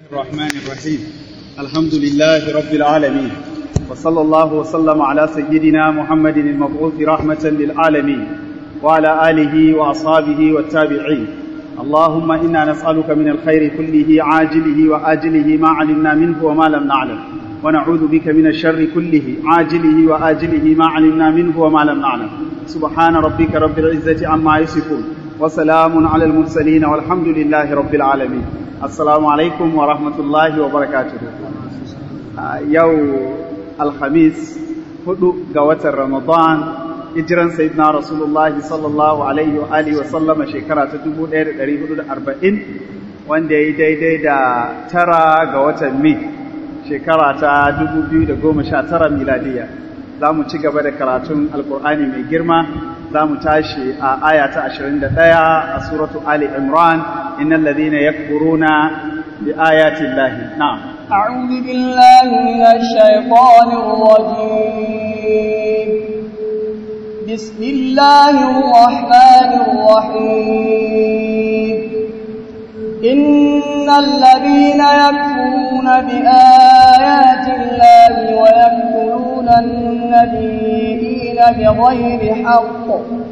الرحمن الرحيم الحمد لله رب العالمين وصلى الله وسلم على سيدنا محمد المبعوث رحمة للعالمين وعلى آله وأصحابه والتابعين اللهم إنا نسألك من الخير كله عاجله وآجله ما علمنا منه وما لم نعلم ونعوذ بك من الشر كله عاجله وآجله ما علمنا منه وما لم نعلم سبحان ربك رب العزة عما يصفون وسلام على المرسلين والحمد لله رب العالمين السلام عليكم ورحمة الله وبركاته يو الخميس هدو قوة رمضان hijiran sayyidina rasulullahi sallallahu alaihi wa alihi wa sallama shekara ta 1440 wanda ya yi daidai da tara ga watan mai shekara ta 2019 miladiya za mu ci gaba da karatun alkur'ani mai girma za mu tashi a aya ta 21 a suratu ali imran innal ladhina yakfuruna bi ayati llahi na'am أعوذ بالله من الشيطان الرجيم بسم الله الرحمن الرحيم إن الذين يكفرون بآيات الله ويقتلون النبيين بغير حق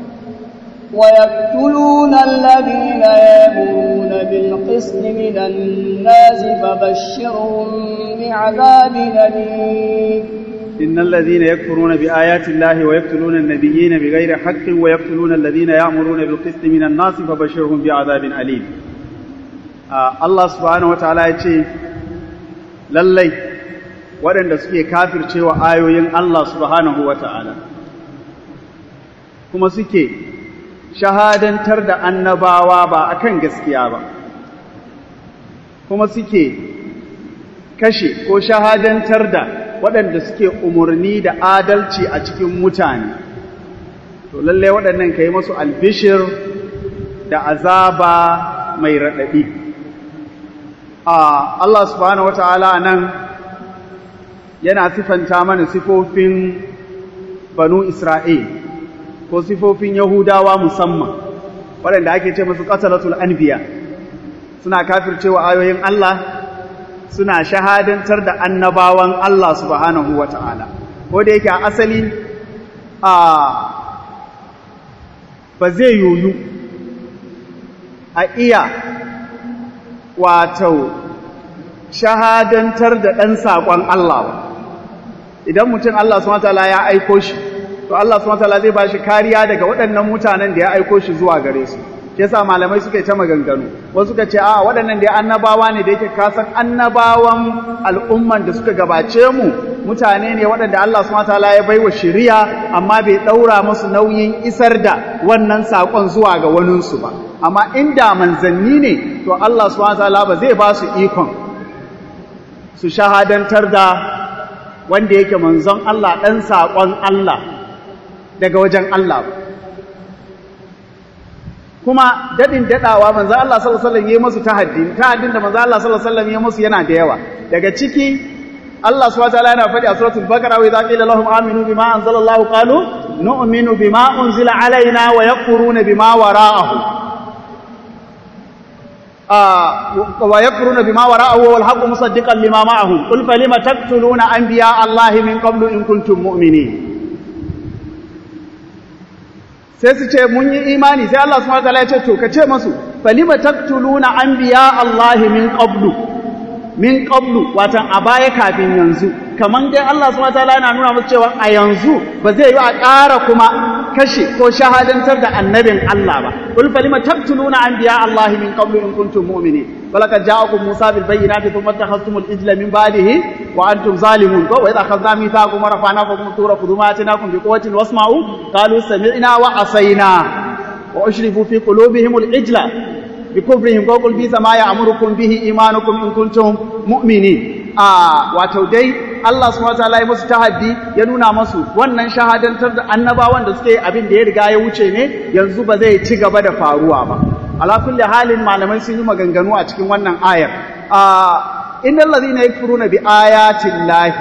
ويقتلون الذين يأمرون بالقسط من الناس فبشرهم بعذاب أليم إن الذين يكفرون بآيات الله ويقتلون النبيين بغير حق ويقتلون الذين يأمرون بالقسط من الناس فبشرهم بعذاب أليم آه الله سبحانه وتعالى يقول lallai waɗanda suke kafircewa ayoyin Allah subhanahu wa ta'ala kuma suke shahadantar da annabawa ba akan gaskiya ba kuma suke kashe ko shahadantar da waɗanda suke umarni da adalci a cikin mutane to lallai waɗannan ka yi masu albishir da azaba mai raɗaɗi Allah subhanahu wa ta'ala nan yana sifanta mana sifofin banu Isra'il ko sifofin Yahudawa musamman waɗanda ake ce masu ƙasaratul anbiya suna kafircewa ayoyin Allah suna shahadantar da annabawan Allah subhanahu wa ta'ala, ko da yake a asali a ba zai yoyu a iya wato shahadantar da ɗan saƙon Allah ba. Idan mutum Allah subhanahu wa ta'ala ya aiko shi, to Allah subhanahu wa ta'ala zai ba shi kariya daga waɗannan mutanen da ya aiko shi zuwa gare su. shi yasa malamai suka yi ta maganganu wasu suka ce a waɗannan da annabawa ne da yake kasan annabawan al'umman da suka gabace mu mutane ne waɗanda Allah subhanahu wataala ya baiwa shari'a amma bai ɗaura musu nauyin isar da wannan saƙon zuwa ga waninsu ba amma inda manzanni ne to Allah subhanahu wataala ba zai ba su ikon su shahadantar da wanda yake manzon Allah ɗan saƙon Allah daga wajen Allah ba kuma dadin dadawa manzo Allah sallallahu alaihi wasallam yayi musu tahaddi tahaddin da manzo Allah sallallahu alaihi wasallam yayi musu yana da yawa daga ciki Allah subhanahu wataala yana faɗi a suratul baqara wa idza qila lahum aminu bima anzalallahu qalu nu'minu bima unzila alaina wa yakfuruna bima wara'ahu wa yakfuruna bima wara'ahu wal haqqu musaddiqan lima ma'ahum qul falima taqtuluna anbiya allahi min qablu in kuntum mu'minin sai su ce mun yi imani sai Allah subhanahu wataala ya ce to ka ce masu falima taqtuluna anbiya Allah min qablu min qablu watan a baya kafin yanzu kaman dai Allah subhanahu wataala yana nuna musu cewa a yanzu ba zai yi a ƙara kuma kashe ko shahadantar da annabin Allah ba qul falima taqtuluna anbiya Allah min qablu in kuntum mu'minin walaqad ja'akum Musa bil bayyinati thumma takhastumul ijla min ba'dihi wa antum zalimun wa idha akhadna mithaqakum wa rafa'na fawqakum tura khudhu ma atinakum bi quwwatin wasma'u qalu sami'na wa asayna wa ushribu fi qulubihim al ijla bi kufrihim wa qul bi ma ya'murukum bihi imanukum in kuntum mu'minin a wato dai Allah subhanahu wataala ya musu tahaddi ya nuna musu wannan shahadantar da annabawan da suke abin da ya riga ya wuce ne yanzu ba zai ci gaba da faruwa ba ala kulli halin malamai sun yi maganganu a cikin wannan ayar a innal ladhina yakfuruna bi ayati llahi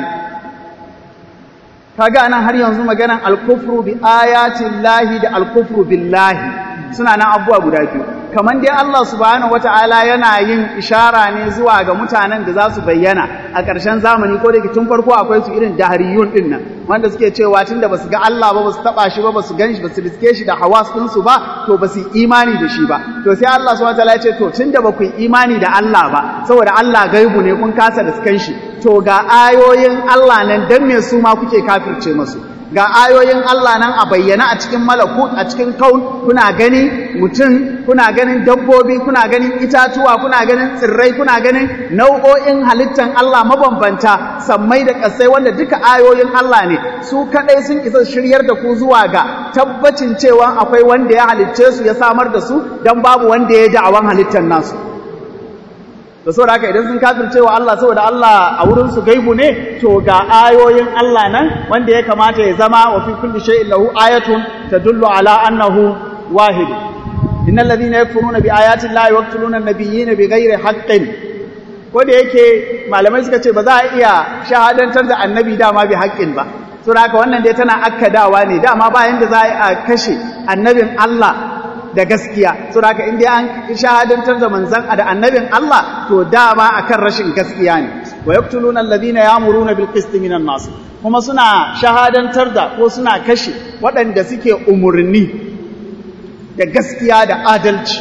kaga anan har yanzu maganan al-kufru bi ayati llahi da al-kufru billahi suna nan abubuwa guda biyu kaman dai Allah subhanahu wata'ala yana yin ishara ne zuwa ga mutanen da za su bayyana a ƙarshen zamani ko da tun farko akwai su irin dahariyun din nan wanda suke cewa tunda basu ga Allah ba basu taba shi ba basu gan shi basu riske shi da hawas din su ba to basu imani da shi ba to sai Allah subhanahu wata'ala ya ce to tunda ba ku imani da Allah ba saboda Allah gaibu ne kun kasa riskan shi to ga ayoyin Allah nan dan me su ma kuke kafirce masu ga ayoyin Allah nan a bayyana a cikin malakut a cikin kaun kuna gani mutum kuna ganin dabbobi kuna ganin itatuwa kuna ganin tsirrai kuna ganin nau'o'in halittan Allah mabambanta sammai da ƙasai wanda duka ayoyin Allah ne su kadai sun isa shiryar da ku zuwa ga tabbacin cewa akwai wanda ya halicce su ya samar da su dan babu wanda ya da'awan halittan nasu da saboda haka idan sun kafirce wa Allah saboda Allah a wurin su gaibu ne to ga ayoyin Allah nan wanda ya kamata ya zama wa fi kulli shay'in lahu ayatun tadullu ala annahu wahid innal ladhina yakfuruna bi ayati llahi waqtuluna an-nabiyyina bighairi haqqin ko da yake malamai suka ce ba za a iya shahadantar da annabi dama bi haqqin ba saboda haka wannan dai tana akkadawa ne dama ba yanda za a kashe annabin Allah da gaskiya so da in dai an shahadantar da manzan da annabin Allah to dama akan rashin gaskiya ne wa yaqtuluna alladhina ya'muruna bil qist minan nas kuma suna shahadantar da ko suna kashe waɗanda suke umurni da gaskiya da adalci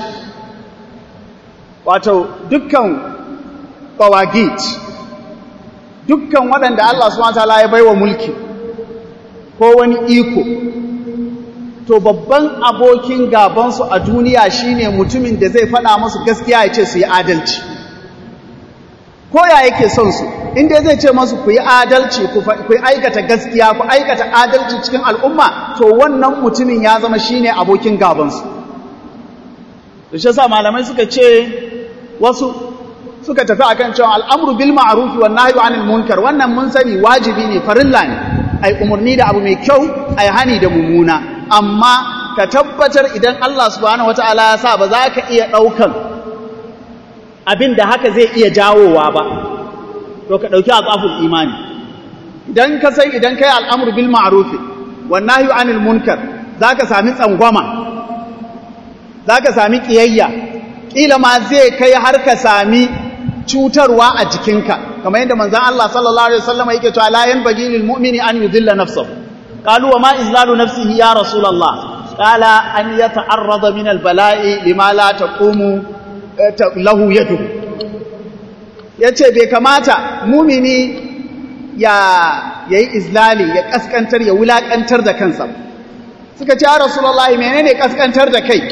wato dukkan bawagit dukkan waɗanda Allah subhanahu wa ta'ala ya baiwa mulki ko wani iko to babban abokin gabansu a duniya shine mutumin da zai faɗa musu gaskiya ya ce su yi adalci ko ya yake son su inda zai ce masu ku yi adalci ku yi aikata gaskiya ku aikata adalci cikin al'umma to wannan mutumin ya zama shine abokin gabansu da shi sa malamai suka ce wasu suka tafi akan cewa al'amru bil ma'ruf wan nahyu anil munkar wannan mun sani wajibi ne farilla ne ai umarni da abu mai kyau ai hani da mummuna amma ka tabbatar idan Allah subhanahu wataala ya sa ba za ka iya ɗaukan abin da haka zai iya jawowa ba to ka ɗauki azaful imani idan ka sai idan kai al'amru bil ma'ruf wan nahyu anil munkar zaka sami tsangwama zaka sami kiyayya kila ma zai kai har ka sami cutarwa a jikinka kamar yadda manzon Allah sallallahu alaihi wasallam yake cewa la yanbaghi lil mu'mini an yudilla nafsahu qalu wa ma izlalu nafsihi ya rasulullah qala an yata'arrada min al bala'i lima la taqumu lahu yadu yace bai kamata mumini ya yayi izlali ya kaskantar ya wulakantar da kansa suka ce ya rasulullah menene kaskantar da kai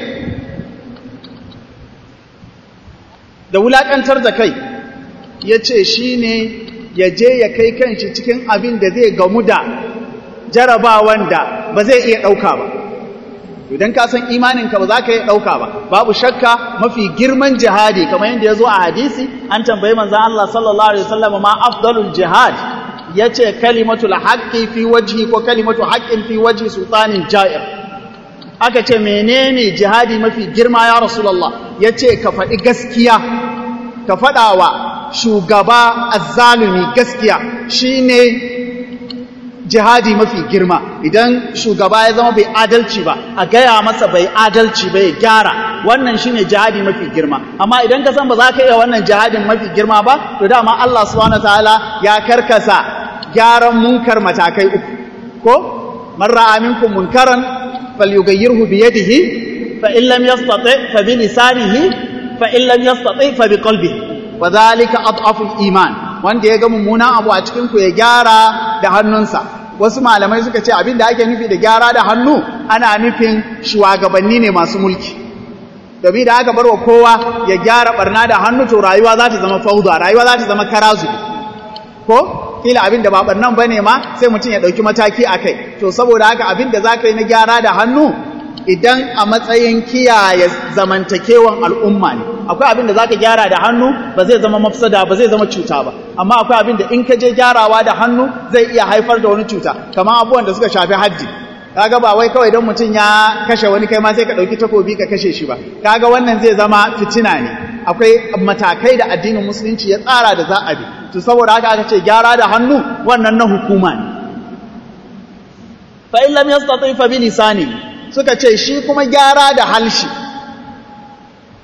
da wulaƙantar da kai ya ce shi ne ya je ya kai kanshi cikin abin da zai gamu da jarabawan da ba zai iya ɗauka ba idan ka san imaninka ba za ka iya ɗauka ba babu shakka mafi girman jihadi kamar yadda ya zo a hadisi an tambayi manzan Allah sallallahu alaihi wasallam ma afdalul jihad ya ce kalimatul haqqi fi wajhi ko kalimatu haqqin fi wajhi sultanin ja'ir aka ce menene jihadi mafi girma ya rasulullah ya ce ka faɗi gaskiya ka faɗawa shugaba azzalumi gaskiya shine jihadi mafi girma idan shugaba ya zama bai adalci ba a gaya masa bai adalci ba ya gyara wannan shine jihadi mafi girma amma idan ka san ba za ka iya wannan jihadin mafi girma ba to dama Allah subhanahu wataala ya karkasa gyaran munkar matakai uku ko man ra'a minkum munkaran falyughayyirhu bi yadihi fa in lam yastati fa bi lisanihi fa in lam yastati fa bi qalbihi wa dhalika adhafu iman wanda ya ga mummunan abu a cikin ku ya gyara da hannunsa wasu malamai suka ce abin da ake nufi da gyara da hannu ana nufin shugabanni ne masu mulki domin da aka bar wa kowa ya gyara barna da hannu to rayuwa za ta zama fauda rayuwa za ta zama karazu ko kila abin da ba barnan bane ma sai mutum ya dauki mataki akai to saboda haka abin da zaka yi na gyara da hannu idan a matsayin kiyaye zamantakewan al'umma ne akwai abin da zaka gyara da hannu ba zai zama mafsada ba zai zama cuta ba amma akwai abin da in ka je gyarawa da hannu zai iya haifar da wani cuta kamar abubuwan da suka shafi haddi kaga ba wai kawai don mutum ya kashe wani kai ma sai ka dauki takobi ka kashe shi ba kaga wannan zai zama fitina ne akwai matakai da addinin musulunci ya tsara da za a bi to saboda haka aka ce gyara da hannu wannan na hukuma ne fa in lam yastati fa bi lisani suka ce shi kuma gyara da halshi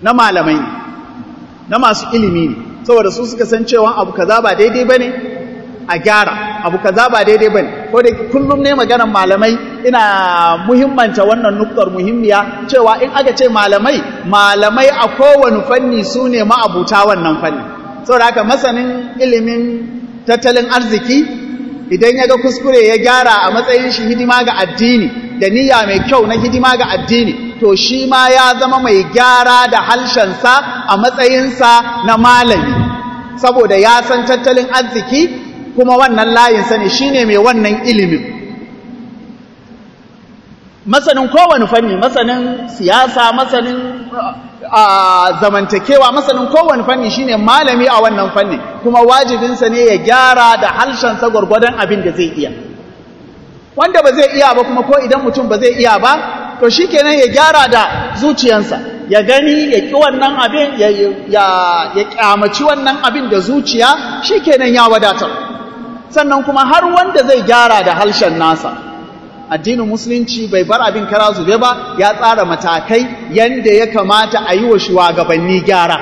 na malamai ne na masu ilimi ne saboda su suka san cewa abu kaza ba daidai bane a gyara abu kaza ba daidai bane ko da kullum ne maganar malamai ina muhimmanta wannan nuktar muhimmiya cewa in aka ce malamai malamai a kowane fanni su ne ma'abuta wannan fanni saboda haka masanin ilimin tattalin arziki idan ya ga kuskure ya gyara a matsayin shi hidima ga addini da niyya mai kyau na hidima ga addini to shi ma ya zama mai gyara da halshensa a matsayinsa na malami saboda ya san tattalin arziki kuma wannan layinsa ne shi ne mai wannan ilimin masanin kowane fanni masanin siyasa masanin zamantakewa masanin kowane fanni shine malami a wannan fanni kuma wajibinsa ne ya gyara da harshensa gwargwadon abin da zai iya wanda ba zai iya ba kuma ko idan mutum ba zai iya ba to shikenan ya gyara da zuciyansa ya gani ya ƙi wannan abin ya ya kyamaci wannan abin da zuciya shikenan ya wadatar sannan kuma har wanda zai gyara da harshen nasa addinin musulunci bai bar abin kara zube ba ya tsara matakai yanda ya kamata a yi wa shugabanni gyara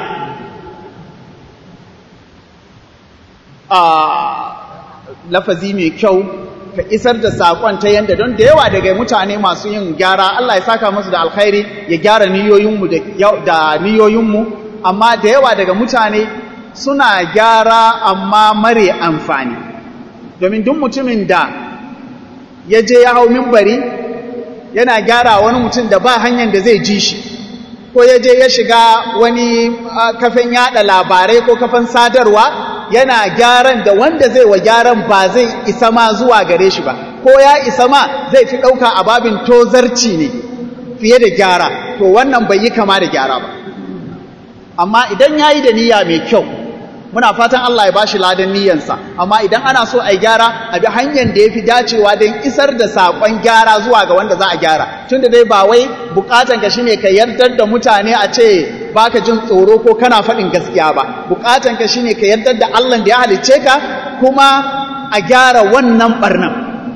a lafazi mai kyau ka isar da saƙon ta yanda don da yawa daga mutane masu yin gyara Allah ya saka musu da alkhairi ya gyara niyoyinmu da niyoyinmu amma da yawa daga mutane suna gyara amma mare amfani domin duk mutumin da ya je ya hau mimbari yana gyara wani mutum da ba hanyar da zai ji shi ko ya je ya shiga wani kafin yada labarai ko kafin sadarwa yana gyaran da wanda zai wa gyaran ba zai isa ma zuwa gare shi ba ko ya isa ma zai fi ɗauka a babin tozarci ne fiye da gyara to wannan bai yi kama da gyara ba amma idan ya yi da niyya mai kyau muna fatan Allah ya bashi ladan niyyansa amma idan ana so a gyara a bi hanyar da ya fi dacewa don isar da saƙon gyara zuwa ga wanda za a gyara tun da dai ba wai bukatan ka shine ka yardar da mutane a ce baka jin tsoro ko kana faɗin gaskiya ba bukatan ka shine ka yardar da Allah da ya halicce ka kuma a gyara wannan barnan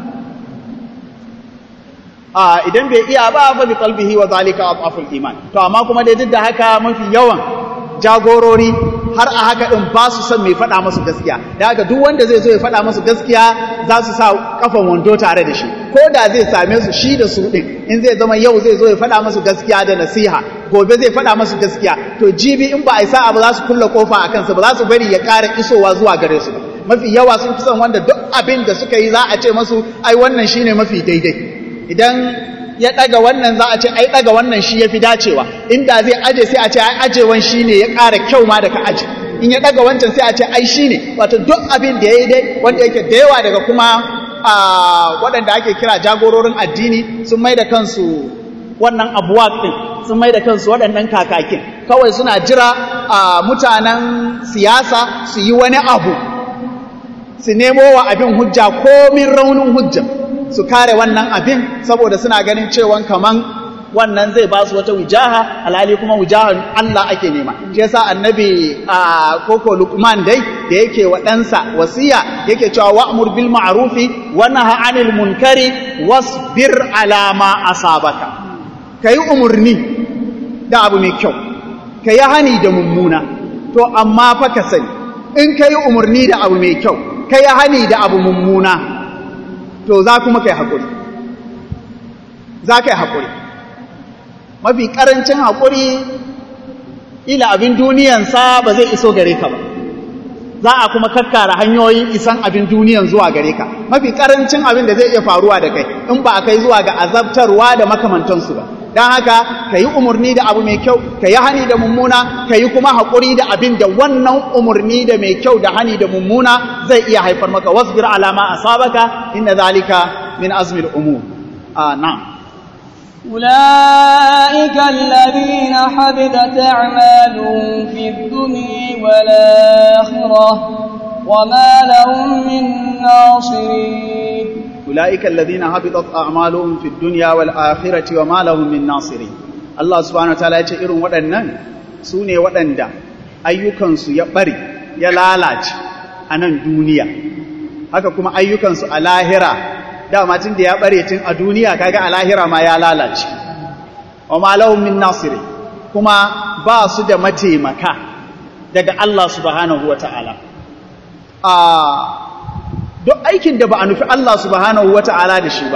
a idan bai iya ba fa bi qalbihi wa zalika afaful iman to amma kuma dai duk da haka mafi yawan jagorori har a haka ɗin ba su son mai faɗa masu gaskiya da haka duk wanda zai zo ya faɗa masu gaskiya za su sa kafan wando tare da shi ko da zai same su shi da su ɗin in zai zama yau zai zo ya faɗa masu gaskiya da nasiha gobe zai faɗa masu gaskiya to jibi in ba a yi sa'a ba za su kulle kofa a kansa ba za su bari ya ƙara isowa zuwa gare su mafi yawa sun fi son wanda duk abin da suka yi za a ce masu ai wannan shine mafi daidai idan ya ɗaga wannan za a ce ai ɗaga wannan shi ya fi dacewa inda zai aje sai a ce ai ajewan shi ne ya ƙara kyau ma da ka aje in ya ɗaga wancan sai a ce ai shi ne wato duk abin da ya yi dai wanda yake da yawa daga kuma waɗanda ake kira jagororin addini sun mai da kansu wannan abuwa ɗin sun mai da kansu waɗannan kakakin kawai suna jira mutanen siyasa su yi wani abu su nemo wa abin hujja komin raunin hujja su kare wannan abin saboda suna ganin cewa kaman wannan zai ba su wata wujaha alhali kuma wujahan Allah ake nema shi yasa annabi a koko Luqman dai da yake wa ɗansa wasiya yake cewa wa'mur bil ma'rufi wa nahy 'anil munkari wasbir 'ala ma asabaka kai umurni da abu mai kyau kai hani da mummuna to amma fa ka sani in kai umurni da abu mai kyau kai hani da abu mummuna to za kuma kai haƙuri za ka yi haƙuri mafi ƙarancin haƙuri ila abin duniyansa ba zai iso gare ka ba za a kuma kakkara hanyoyin isan abin duniyan zuwa gare ka mafi ƙarancin abin da zai iya faruwa da kai in ba a kai zuwa ga azabtarwa da makamantansu ba don haka ka yi umarni da abu mai kyau ka yi hani da mummuna ka yi kuma haƙuri da abin da wannan umarni da mai kyau da hani da mummuna zai iya haifar maka wasbir alama asabaka inna zalika min azmil umur na'am أولئك الذين حبطت أعمالهم في الدنيا والآخرة وما لهم من ناصرين أولئك الذين حبطت أعمالهم في الدنيا والآخرة وما لهم من ناصرين الله سبحانه وتعالى ya ce irin waɗannan su ne waɗanda ayyukansu ya ɓari ya lalace a nan duniya haka kuma ayyukansu a lahira dama tun da ya ɓare tun a duniya kaga a lahira ma ya lalace wa ma lahum min nasiri kuma ba su da mataimaka daga Allah subhanahu wa ta'ala duk aikin da ba a nufi Allah subhanahu wa ta'ala da shi ba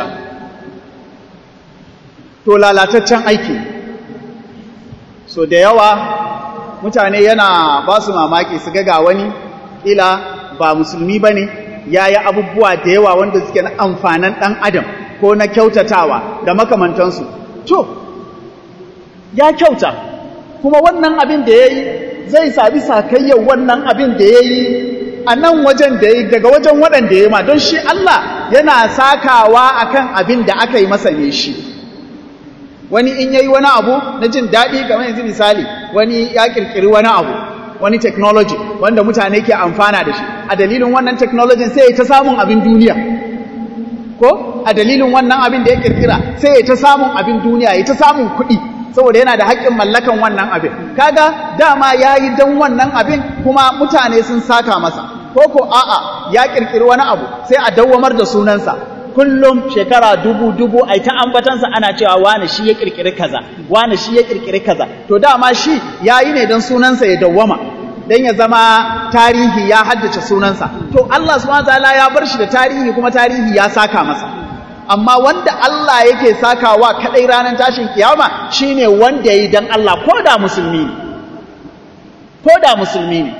to lalataccen aiki so da yawa mutane yana ba su mamaki su ga wani ila ba musulmi ba ne ya yi abubuwa da yawa wanda suke na amfanin ɗan adam ko na kyautatawa da makamantansu to ya kyauta kuma wannan abin da ya yi zai sabi sakayyar wannan abin da ya yi a nan wajen da ya yi daga wajen waɗanda ya yi ma don shi Allah yana sakawa akan abin da aka yi masa ne shi wani in yayi wani abu na jin daɗi kamar yanzu misali wani ya ƙirƙiri wani abu wani technology wanda mutane ke amfana da shi a dalilin wannan technology sai ya ta samun abin duniya ko a dalilin wannan abin da ya ƙirƙira sai ya ta samun abin duniya ya ta samun kuɗi saboda yana da haƙƙin mallakan wannan abin kaga dama ya yi don wannan abin kuma mutane sun saka masa ko ko a'a ya ƙirƙiri wani abu sai a dawwamar da sunansa kullum shekara dubu dubu ai ta ambatansa ana cewa wani shi ya kirkiri kaza wani shi ya kirkiri kaza to dama shi yayi ne dan sunansa ya dawwama dan ya zama tarihi ya haddace sunansa to Allah subhanahu wataala ya bar shi da tarihi kuma tarihi ya saka masa amma wanda Allah yake sakawa kadai ranar tashin kiyama shine wanda yayi dan Allah ko da musulmi ne ko da musulmi ne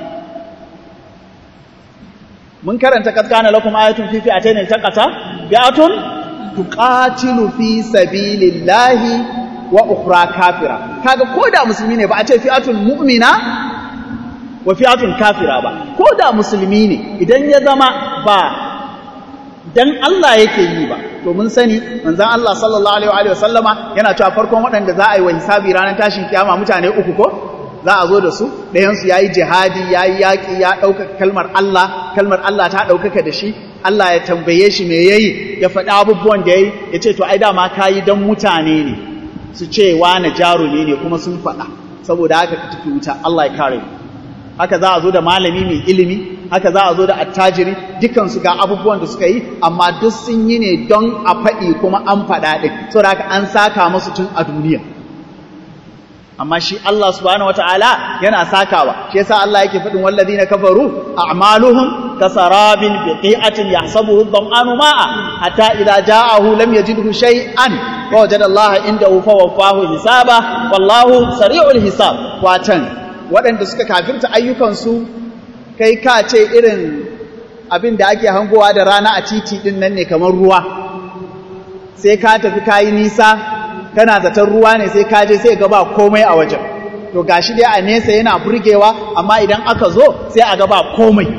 mun karanta kaskana lakum ayatun fi fi'atayn taqata bi'atun tuqatilu fi sabilillahi wa ukhra kafira kaga koda musulmi ne ba a ce fi'atun mu'mina wa fi'atun kafira ba koda musulmi ne idan ya zama ba dan Allah yake yi ba to mun sani manzon Allah sallallahu alaihi wa sallama yana cewa farkon waɗanda za a yi wa hisabi ranar tashin kiyama mutane uku ko za a zo da su ɗayansu ya yi jihadi ya yi yaƙi ya ɗaukaka kalmar Allah kalmar Allah ta ɗaukaka da shi Allah ya tambaye shi me ya yi ya faɗi abubuwan da ya yi ya ce to ai dama ka yi don mutane ne su ce wane jarumi ne kuma sun faɗa saboda haka ka tafi wuta Allah ya kare haka za a zo da malami mai ilimi haka za a zo da attajiri dukansu ga abubuwan da suka yi amma duk sun yi ne don a faɗi kuma an faɗa ɗin saboda haka an saka musu tun a duniya amma shi Allah subhanahu wataala yana sakawa shi yasa Allah yake fadin walladina kafaru a'maluhum kasarabin biqi'atin yahsabuhu adh-dhama'anu ma'a hatta idza ja'ahu lam yajidhu shay'an wa wajada Allah indahu fawaffahu hisaba wallahu sari'ul hisab watan waɗanda suka kafirta ayyukansu kai ka ce irin abin da ake hangowa da rana a titi din nan ne kamar ruwa sai ka tafi kayi nisa kana zaton ruwa ne sai kaje sai ga ba komai a wajen to gashi dai a nesa yana burgewa amma idan aka zo sai a ga ba komai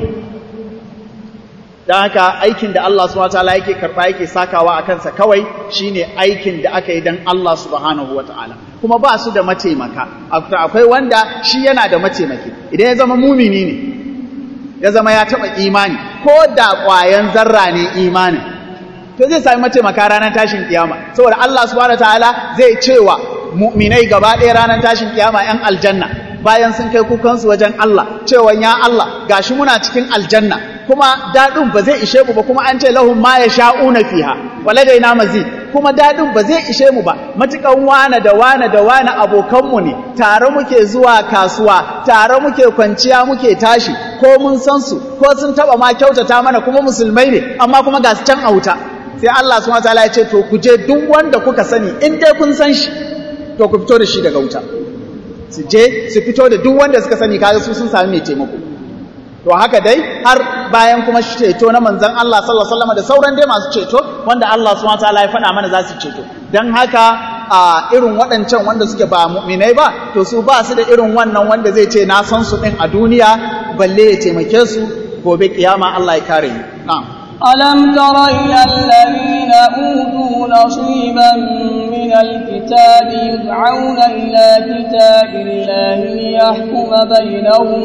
dan haka aikin da Allah subhanahu wataala yake karba yake sakawa a kansa kawai shine aikin da aka yi dan Allah subhanahu wataala kuma ba su da mataimaka akwai wanda shi yana da mataimaki idan ya zama mumini ne ya zama ya taba imani ko da ƙwayan zarra ne imanin to zai sami mataimaka ranar tashin kiyama saboda Allah subhanahu wataala zai cewa mu'minai gaba ɗaya ranar tashin kiyama ‘yan aljanna bayan sun kai kukansu wajen Allah cewa ya Allah gashi muna cikin aljanna kuma daɗin ba zai ishe mu ba kuma an ce lahum ma ya sha'una fiha waladaina mazid kuma daɗin ba zai ishe mu ba matukan wane da wane da wane abokanmu ne tare muke zuwa kasuwa tare muke kwanciya muke tashi ko mun san su ko sun taba ma kyautata mana kuma musulmai ne amma kuma ga su can a wuta sai Allah subhanahu wataala ya ce to ku je duk wanda kuka sani in dai kun san shi to ku fito da shi daga wuta su je su fito da duk wanda suka sani kaga su sun sami mai taimako to haka dai har bayan kuma ceto na manzon Allah sallallahu alaihi wasallam da sauran dai masu ceto wanda Allah subhanahu wataala ya faɗa mana za su ceto dan haka a irin waɗancan wanda suke ba mu'minai ba to su ba su da irin wannan wanda zai ce na san su din a duniya balle ya taimake su gobe kiyama Allah ya kare ni na'am ألم تر إلى الذين أوتوا نصيبا من الكتاب يدعون إلى كتاب الله ليحكم بينهم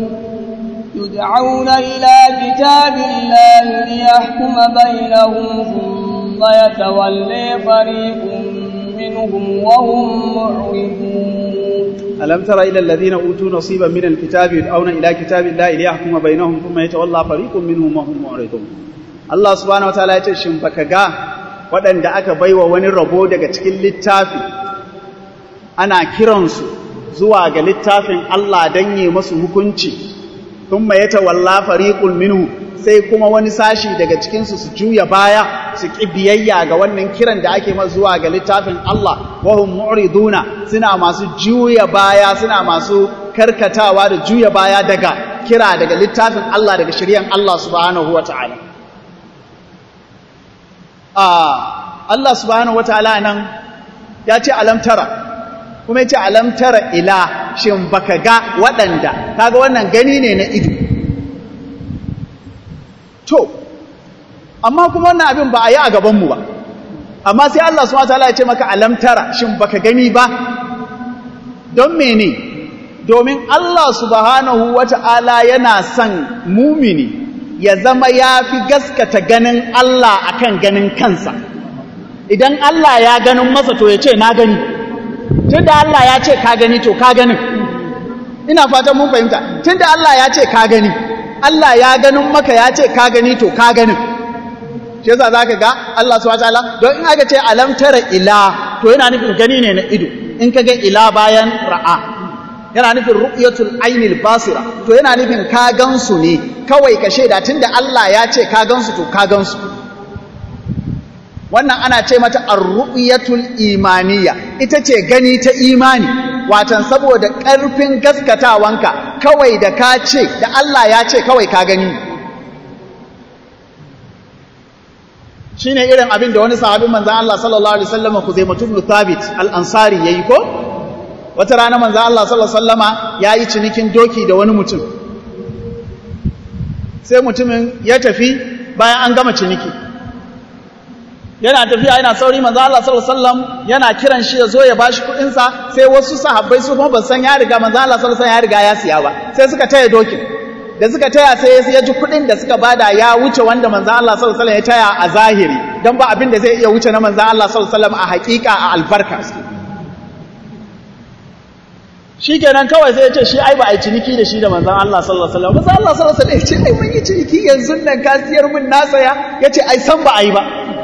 يدعون إلى كتاب الله ليحكم بينهم ثم يتولي فريق منهم وهم معرضون ألم تر إلى الذين أوتوا نصيبا من الكتاب يدعون إلى كتاب الله ليحكم بينهم ثم يتولى فريق منهم وهم معرضون Allah subhanahu wataala ya ce shin baka ga waɗanda aka baiwa wani rabo daga cikin littafi ana kiransu zuwa ga littafin Allah don yi masu hukunci thumma yatawalla fariqun minhu sai kuma wani sashi daga cikinsu su juya baya su ƙi biyayya ga wannan kiran da ake masu zuwa ga littafin Allah wahum mu'riduna suna masu juya baya suna masu karkatawa da juya baya daga kira daga littafin Allah daga shiryan Allah subhanahu wata'ala ah Allah subhanahu wata'ala nan ya ce alam tara kuma ya ce alam tara ila shin baka ga waɗanda kaga wannan gani ne na ido to amma kuma wannan abin ba a yi a gabanmu ba amma sai Allah subhanahu wataala ya ce maka alamtara shin baka gani ba don mene domin Allah subhanahu wataala yana son mumini ya zama ya fi gaskata ganin Allah akan ganin kansa idan Allah ya ganin masa to ya ce na gani tunda Allah ya ce ka gani to ka ganin ina fatan mun fahimta tunda Allah ya ce ka gani Allah ya ganin maka ya ce ka gani to ka ganin shi yasa zaka ga Allah subhanahu wataala don in aka ce alam tara ila to yana nufin gani ne na ido in ka ga ila bayan ra'a yana nufin ru'yatul ainil basira to yana nufin ka gansu ne kawai ka shaida tunda Allah ya ce ka gansu to ka gansu wannan ana ce mata ar-ru'yatul imaniya ita ce gani ta imani watan saboda ƙarfin gaskatawanka kawai da ka ce da Allah ya ce kawai ka gani shi ne irin abin da wani sahabin manzan Allah sallallahu Alaihi wasallama ku zai mutum Thabit al'ansari ya yi ko? wata rana manzan Allah sallallahu Alaihi wasallama ya yi cinikin doki da wani mutum sai mutumin ya tafi bayan an gama ciniki yana tafiya yana sauri manzo Allah sallallahu alaihi wasallam yana kiran shi ya zo ya bashi kuɗin sa sai wasu sahabbai su kuma ban san ya riga manzo Allah sallallahu alaihi wasallam ya riga ya siya ba sai suka taya dokin da suka taya sai ya ji kuɗin da suka bada ya wuce wanda manzo Allah sallallahu alaihi wasallam ya taya a zahiri dan ba abin da zai iya wuce na manzo Allah sallallahu alaihi wasallam a haƙiƙa a albarka shikenan kawai sai ya ce shi ai ba ai ciniki da shi da manzon Allah sallallahu alaihi wasallam manzo Allah sallallahu alaihi wasallam ya ce ai mun yi ciniki yanzu nan ka siyar mun na saya yace ai san ba ai ba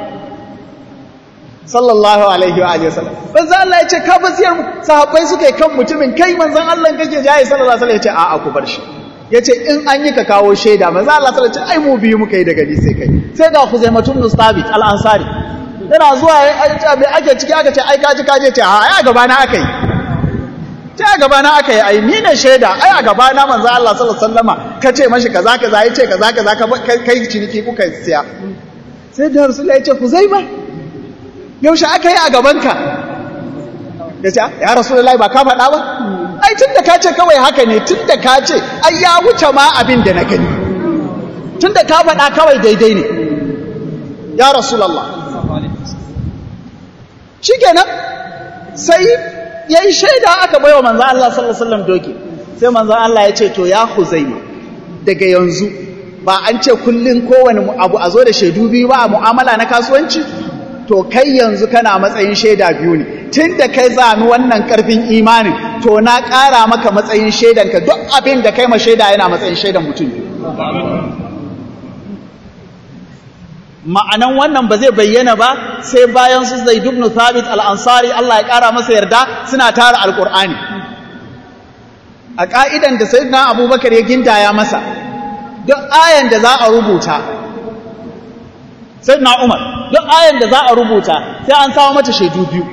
sallallahu alaihi wa alihi wasallam manzo Allah ya ce ka basiyar sahabbai suka yi kan mutumin kai manzon Allah kake jaye sallallahu alaihi wasallam ya ce a'a ku bar shi yace in an yi ka kawo shaida manzo Allah sallallahu alaihi wasallam ai mu biyu muka yi daga ni sai kai sai ga Khuzaimatun Mustabit al-Ansari yana zuwa me ake ciki aka ce ai ka ji ka je ce a ai a gaba na aka yi ce a gaba na aka yi ai ni ne shaida ai a gaba na manzo Allah sallallahu alaihi wasallama ka ce mashi kaza kaza yace kaza kaza ka kai ciniki kuka siya sai da Rasulullahi ya ce Khuzaiba yaushe aka yi a gabanka ya ce ya rasu da ba ka faɗa ba ai tun da ka ce kawai haka ne tun da ka ce ai ya wuce ma abin da na gani tun da ka faɗa kawai daidai ne ya rasu lallah shi kenan sai ya yi shaida aka baiwa manzan Allah sallallahu Alaihi doki sai manzan Allah ya ce to ya huzaima daga yanzu ba an ce kullum kowane abu a zo da shaidu biyu ba a mu'amala na kasuwanci to kai yanzu kana matsayin shaida biyu ne tun da kai zami wannan karfin imanin to na ƙara maka matsayin shaidanka duk abin da kai ma shaida yana matsayin shaidan mutum ma'anan wannan ba zai bayyana ba sai bayan su zai dubnu thabit al'ansari Allah ya ƙara masa yarda suna tara alƙur'ani a ƙa'idan da sayyidina abubakar ya gindaya masa duk ayan da za a rubuta sayyidina umar duk ayan da za a rubuta sai an samu mata shaidu biyu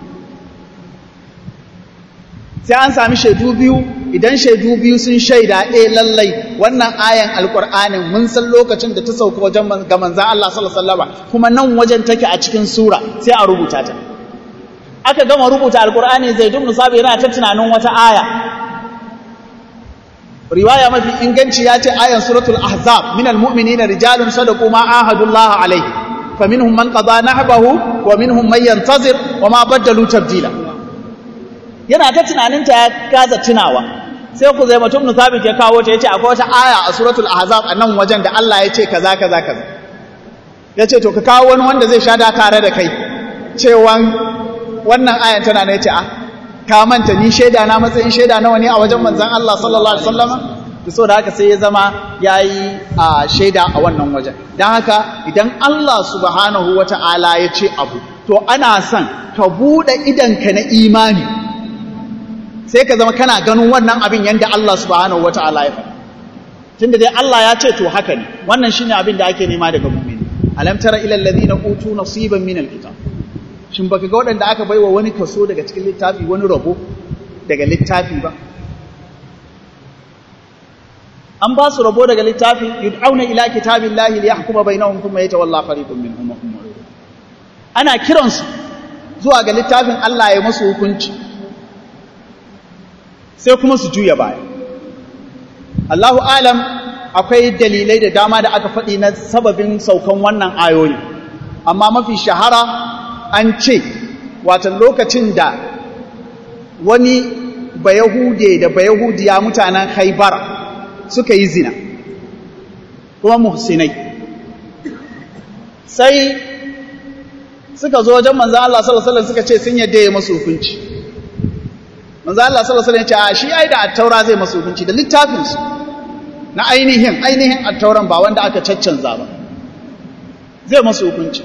sai an sami shaidu biyu idan shaidu biyu sun shaida eh lallai wannan ayan alqur'anin mun san lokacin da ta sauka wajen ga manzon Allah sallallahu alaihi wasallam kuma nan wajen take a cikin sura sai a rubuta ta aka gama rubuta alqur'ani zaid ibn sabi yana ta tunanin wata aya riwaya mafi inganci ya ce ayan suratul ahzab minal mu'minina rijalun sadaqu ma ahadullah alaihi faminhum man qada nahbahu wa minhum man yantazir wa ma badalu tabdila yana ta tunaninta ya gaza tunawa sai ku zai mutum nusabit ya kawo ta yace akwai wata aya a suratul ahzab a nan wajen da Allah ya ce kaza kaza kaza yace to ka kawo wani wanda zai sha da tare da kai cewan wannan ayan tana ne yace a ka manta ni shaida na matsayin shaida nawa ne a wajen manzon Allah sallallahu alaihi wasallama to saboda haka sai ya zama yayi a shaida a wannan wajen dan haka idan Allah subhanahu wata'ala ya ce abu to ana son ka bude idanka na imani sai ka zama kana ganin wannan abin yanda Allah subhanahu wata'ala ya faɗa tunda dai Allah ya ce to haka ne wannan shine abin da ake nema daga mu'mini alam tara ila alladhina utu nasiban min alkitab shin baka ga waɗanda aka baiwa wani kaso daga cikin littafi wani rabo daga littafi ba an ba su rabo daga littafi yud'auna ila kitabillahi liyahkuma bainahum thumma yatawalla fariqun minhum wa hum mu'ridun ana kiransu zuwa ga littafin Allah ya musu hukunci sai kuma su juya baya Allahu alam akwai dalilai da dama da aka faɗi na sababin saukan wannan ayoyi amma mafi shahara an ce watan lokacin da wani bayahude da bayahudiya mutanen haibara suka yi zina kuma muhsinai sai suka zo wajen manzo Allah sallallahu alaihi wasallam suka ce sun yadda ya masu hukunci manzo Allah sallallahu alaihi wasallam ya ce a shi ai da attaura zai masu hukunci da littafin su na ainihin ainihin attauran ba wanda aka caccanza ba zai masu hukunci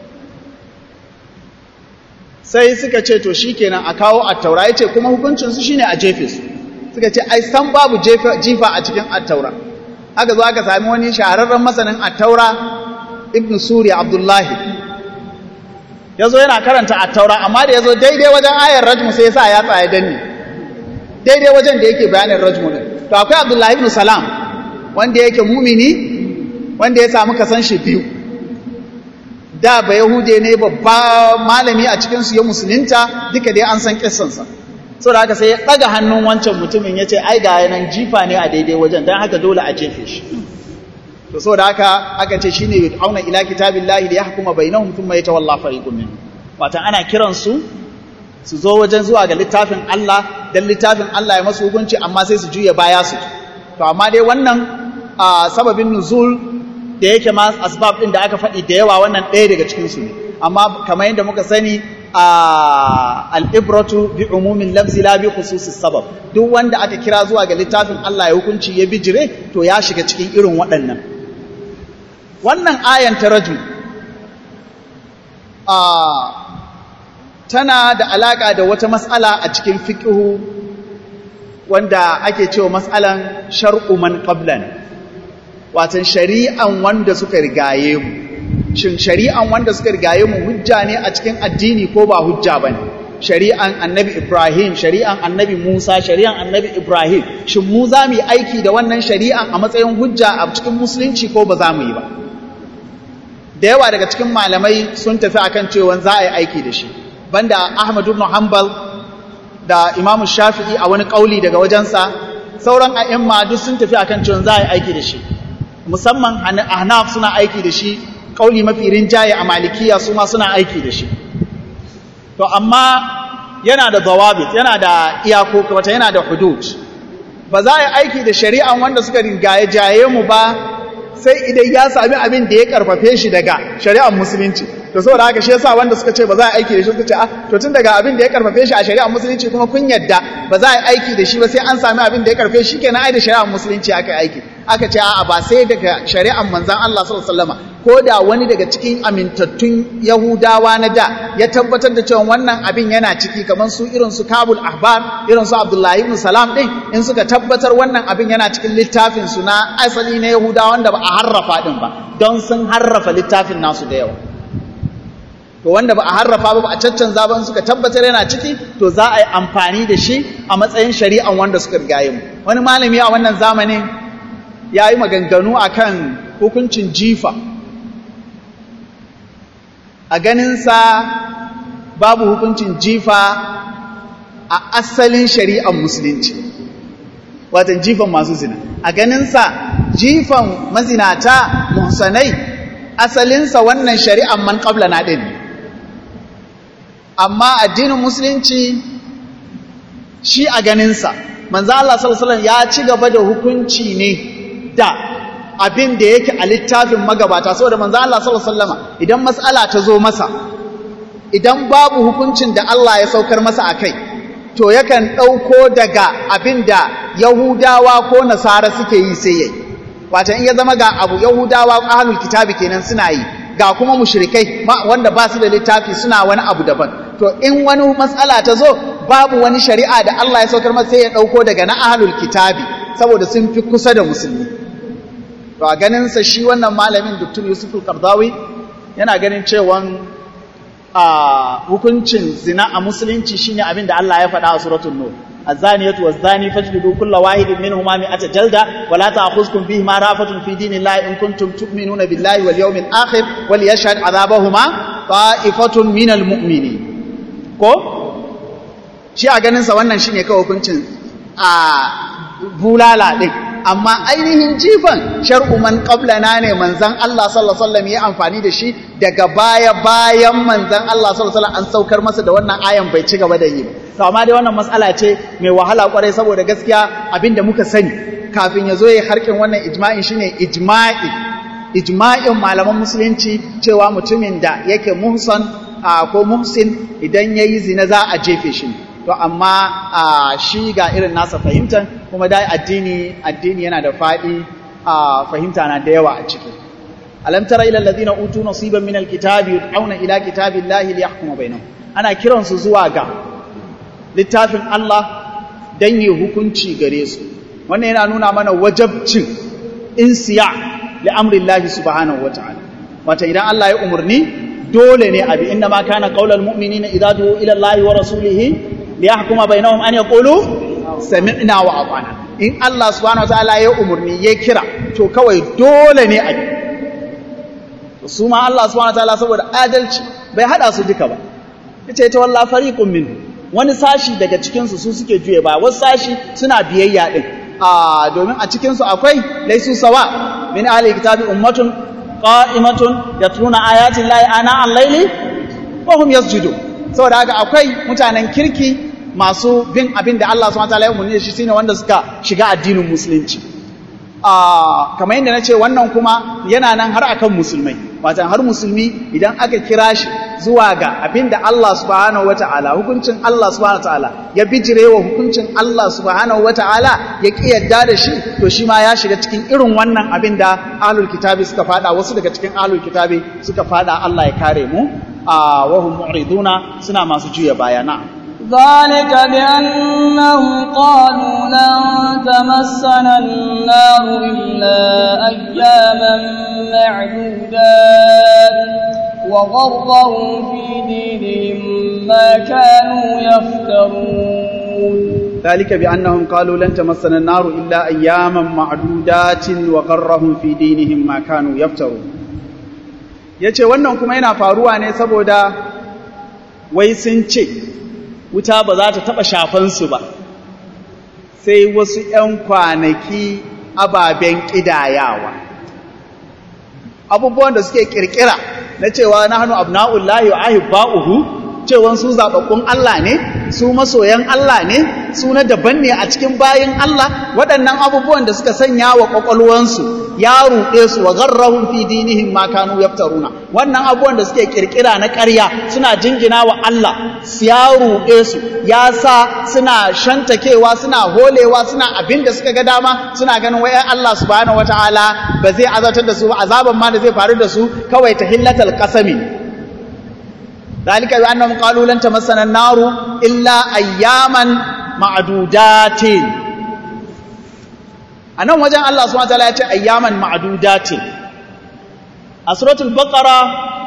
sai suka ce to shikenan a kawo attaura yace kuma hukuncin su shine a jefe su suka ce ai san babu jifa a cikin attaura aka zo aka sami wani shahararren masanin attaura ibn suriya abdullahi ya zo yana karanta attaura amma da ya zo daidai wajen ayar rajmu sai ya sa ya tsaye danne daidai wajen da yake bayanin rajmu din to akwai abdullahi ibn salam wanda yake mumini wanda ya samu kasan shi biyu da ba yahude ne babba malami a cikinsu ya musulunta duka dai an san kissansa so da haka sai ya ɗaga hannun wancan mutumin ya ce ai ga yanan jifa ne a daidai wajen don haka dole a jefe shi to so da haka aka ce shine yud'auna ila kitabillahi li yahkuma bainahum thumma yatawalla fariqun minhum wato ana kiran su su zo wajen zuwa ga littafin Allah dan littafin Allah ya masu hukunci amma sai su juya baya su to amma dai wannan sababin nuzul da yake ma asbab din da aka faɗi da yawa wannan ɗaya daga cikin su ne amma kamar yadda muka sani al'ibratu bi umumin lafzi la bi khususis sabab duk wanda aka kira zuwa ga littafin Allah ya hukunci ya bijire to ya shiga cikin irin waɗannan wannan ayan ta rajul tana da alaka da wata mas'ala a cikin fiqhu wanda ake cewa mas'alan shar'u man qablan watan shari'an wanda suka rigaye mu shin shari'an wanda suka rigaye mu hujja ne a cikin addini ko ba hujja bane shari'an annabi Ibrahim shari'an annabi Musa shari'an annabi Ibrahim shin mu za mu yi aiki da wannan shari'an a matsayin hujja a cikin musulunci ko ba za mu yi ba da yawa daga cikin malamai sun tafi akan cewa za a yi aiki da shi banda Ahmad ibn Hanbal da Imam Shafi'i a wani kauli daga wajensa sauran a'imma duk sun tafi akan cewa za a yi aiki da shi musamman Ahnaf suna aiki da shi kauli mafi rinjaye a malikiya su ma suna aiki da shi to amma yana da zawabit yana da iyako wata yana da hudud ba za a yi aiki da shari'an wanda suka ringaye jaye mu ba sai idan ya sami abin da ya karfafe shi daga shari'ar musulunci to saboda haka shi yasa wanda suka ce ba za a aiki da shi suka ce ah to tun daga abin da ya karfafe shi a shari'ar musulunci kuma kun yadda ba za a yi aiki da shi ba sai an sami abin da ya karfafe shi kenan ai da shari'ar musulunci aka yi aiki aka ce a'a ba sai daga shari'ar manzon Allah sallallahu alaihi wasallam ko da wani daga cikin amintattun Yahudawa na da ya tabbatar da cewa wannan abin yana ciki kamar su irin su Kabul Ahbar irin su Abdullahi ibn Salam din in suka tabbatar wannan abin yana cikin littafin su na asali na Yahudawa wanda ba a harrafa din ba don sun harrafa littafin nasu da yawa to wanda ba a harrafa ba a caccanza ba suka tabbatar yana ciki to za a yi amfani da shi a matsayin shari'an wanda suka rigaye mu wani malami a wannan zamanin ya yi maganganu akan hukuncin jifa a ganinsa babu hukuncin jifa a asalin shari'ar musulunci watan jifan masu zina a ganinsa jifan mazinata muhsanai asalinsa wannan shari'ar man qabla na ɗin amma addinin musulunci shi a ganinsa manzo Allah sallallahu alaihi ya ci gaba da hukunci ne da abin da yake a littafin magabata saboda manzo Allah sallallahu alaihi wasallam idan mas'ala ta zo masa idan babu hukuncin da Allah ya saukar masa akai to yakan dauko daga abin da Yahudawa ko Nasara suke yi sai yayi wato in ya zama ga abu Yahudawa ahlul kitabi kenan suna yi ga kuma mushrikai wanda ba su da littafi suna wani abu daban to in wani matsala ta zo babu wani shari'a da Allah ya saukar masa sai ya ɗauko daga na ahlul kitabi saboda sun fi kusa da musulmi to a ganin sa shi wannan malamin Dr. Yusuf al-Qardawi yana ganin cewa a hukuncin zina a musulunci shine abin da Allah ya faɗa a suratul nur الزانية والزاني فاجلدوا كل واحد منهما مئة جلدة ولا تأخذكم بهما رأفة في دين الله إن كنتم تؤمنون بالله واليوم الآخر وليشهد عذابهما طائفة من المؤمنين ko shi a ganinsa wannan shine kawai hukuncin a bulala din amma ainihin jifan shar'u man qablana ne manzon Allah sallallahu alaihi wasallam ya amfani da shi daga baya bayan manzon Allah sallallahu alaihi wasallam an saukar masa da wannan ayan bai ci gaba da yi ba to amma dai wannan matsala ce mai wahala kwarai saboda gaskiya abinda muka sani kafin ya zo ya harkin wannan ijma'in shine ijma'i ijma'in malaman musulunci cewa mutumin da yake muhsan ko muhsin idan yayi zina za a jefe shi to amma shi ga irin nasa fahimtar kuma dai addini addini yana da faɗi fahimta na da yawa a ciki alam tara ila alladhina utu nasiban min alkitabi yud'auna ila kitabillahi liyahkuma bainahum ana kiransu zuwa ga littafin Allah dan yi hukunci gare su wannan yana nuna mana wajabcin insiya li amrillahi subhanahu wataala wata idan Allah ya umurni dole ne abi inna ma kana qaulal mu'minina idza du'u ila Allahi wa rasulihi liyahkuma bainahum an yaqulu sami'na wa ata'na in Allah subhanahu wataala ya umurni ya kira to kawai dole ne abi su ma Allah subhanahu wataala saboda adalci bai hada su duka ba yace ta wallahi fariqun min wani sashi daga cikin su su suke juye ba wasu sashi suna biyayya din a domin a cikin su akwai laisu sawa min ahli kitabi ummatun qa'imatun yatluna ayati llahi ana al-laili wa hum yasjudun saboda haka akwai mutanen kirki masu bin abin da Allah subhanahu wataala ya umarni da shi shine wanda suka shiga addinin musulunci a kamar yadda nace wannan kuma yana nan har akan musulmai watan har musulmi idan aka kira shi zuwa ga abin da Allah subhanahu wataala hukuncin Allah subhanahu wataala ya bijirewa hukuncin Allah subhanahu wataala ya ki yadda da shi to shi ma ya shiga cikin irin wannan abin da ahlul kitabi suka fada wasu daga cikin ahlul kitabi suka fada Allah ya kare mu a wahum mu'riduna suna masu juya bayana ذلك بأنهم قالوا لن تمسنا النار إلا أياما معدودات وغرهم في دينهم ما كانوا يفترون ذلك بأنهم قالوا لن تمسنا النار إلا أياما معدودات وغرهم في دينهم ما كانوا يفترون yace wannan kuma yana faruwa ne saboda wai sun ce wuta ba za ta taɓa shafansu ba sai wasu ‘yan kwanaki ababen ƙidayawa abubuwan da suke ƙirƙira na cewa na hannu abna'ullahi wa ahibba'uhu cewa su zaɓaɓɓun Allah ne su masoyan Allah ne su na daban ne a cikin bayin Allah waɗannan abubuwan da suka sanya wa ƙwaƙwalwansu ya ruɗe su wa garrahun fi dinihim ma kanu yaftaruna wannan abubuwan da suke kirkira na ƙarya suna jingina wa Allah ya ruɗe su ya sa suna shantakewa suna holewa suna abin da suka ga dama suna ganin wai Allah subhanahu wataala ba zai azatar da su ba azaban ma da zai faru da su kawai ta hillatal qasami ذلك بأنهم قالوا لن تمسنا النار إلا أياما معدودات أنا وجه الله سبحانه وتعالى يأتي أياما معدودات سورة البقرة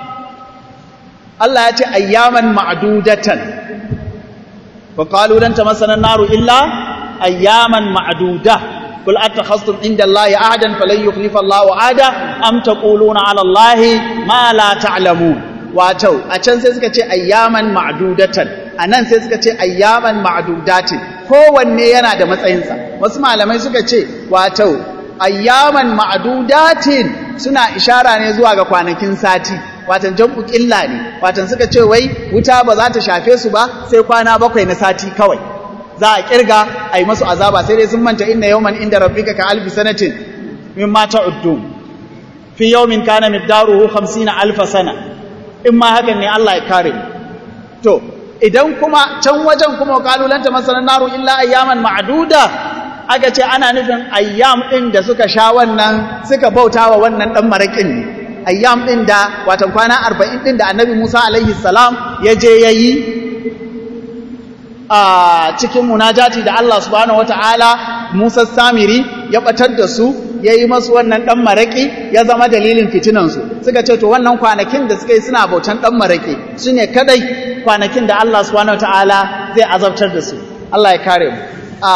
الله يأتي أياما معدودة وقالوا لن تمسنا النار إلا أياما معدودة قل أتخذتم عند الله أعدا فلن يخلف الله عادا أم تقولون على الله ما لا تعلمون wato a can sai suka ce ayyaman ma'dudatan a nan sai suka ce ayyaman ma'dudatin kowanne yana da matsayinsa wasu malamai suka ce wato ayyaman ma'dudatin suna ishara ne zuwa ga kwanakin sati watan jam'u ƙilla ne watan suka ce wai wuta ba za ta shafe su ba sai kwana bakwai na sati kawai za a kirga a yi masu azaba sai dai sun manta inna yawman inda rabbika ka alfi sanatin mimma ta'uddun fi yawmin kana miqdaruhu 50 alfa sana in ma hakan ne Allah ya kare mu to idan kuma can wajen kuma kalulanta masalan naru illa ayyaman ma'duda aka ce ana nufin ayyam din da suka sha wannan suka bautawa wannan dan marakin ne ayyam din da watan kwana 40 din da annabi Musa alaihi salam ya je yayi a cikin munajati da Allah subhanahu wataala Musa Samiri ya batar da su yayi masu wannan dan maraki ya zama dalilin fitinan su suka ce to wannan kwanakin da suka yi suna bautan dan maraki shine kadai kwanakin da Allah subhanahu wataala zai azabtar da su Allah ya kare mu a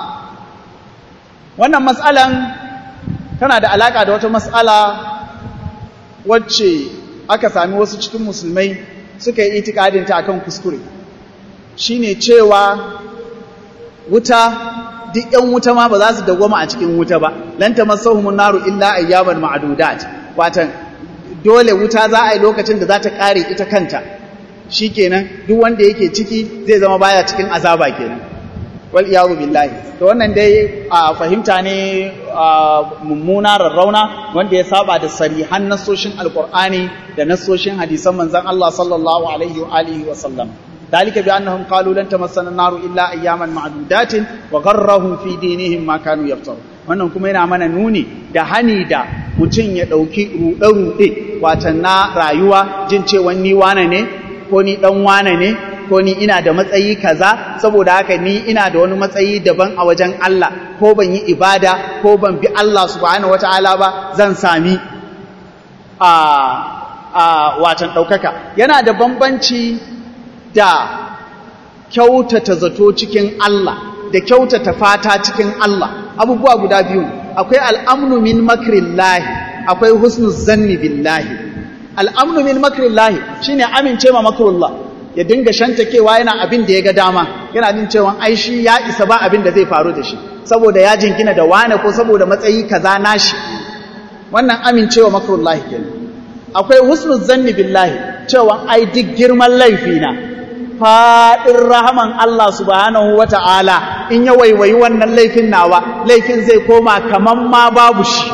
wannan mas'alan tana da alaka da wata mas'ala wacce aka sami wasu cikin musulmai suka yi itikadin ta akan kuskure shine cewa wuta duk ƴan wuta ma ba za su dawwama a cikin wuta ba lan tamassahumun naru illa ayyaman ma'dudat watan dole wuta za a yi lokacin da za ta kare ita kanta shikenan duk wanda yake ciki zai zama baya cikin azaba kenan wal iyadu billahi to wannan dai a fahimta ne mummuna rarrauna wanda ya saba da sarihan nasoshin alqur'ani da nasoshin hadisan manzon Allah sallallahu alaihi wa alihi wa sallam ذلك بأنهم قالوا لن تمسنا النار إلا أياما معدودات وغرهم في دينهم ما كانوا يفترون wannan kuma yana mana nuni da hani da mutum ya ɗauki ruɗe-ruɗe watan na rayuwa jin cewa ni wane ne ko ni ɗan wane ne ko ni ina da matsayi kaza saboda haka ni ina da wani matsayi daban a wajen Allah ko ban yi ibada ko ban bi Allah subhanahu wataala ba zan sami a a watan ɗaukaka yana da bambanci da kyautata zato cikin Allah da kyautata fata cikin Allah abubuwa guda biyu akwai al'amnu min makrillahi akwai husnul zanni billahi al'amnu min makrillahi shine amince ma makrullah ya dinga shantakewa yana abin da ya ga dama yana jin cewa ai shi ya isa ba abin da zai faru da shi saboda ya jingina da wane ko saboda matsayi kaza nashi wannan amincewa makrullahi kenan akwai husnul zanni billahi cewa ai duk girman laifina faɗin rahaman Allah subhanahu wa ta'ala in ya waiwayi wannan laifin nawa laifin zai koma kaman ma babu shi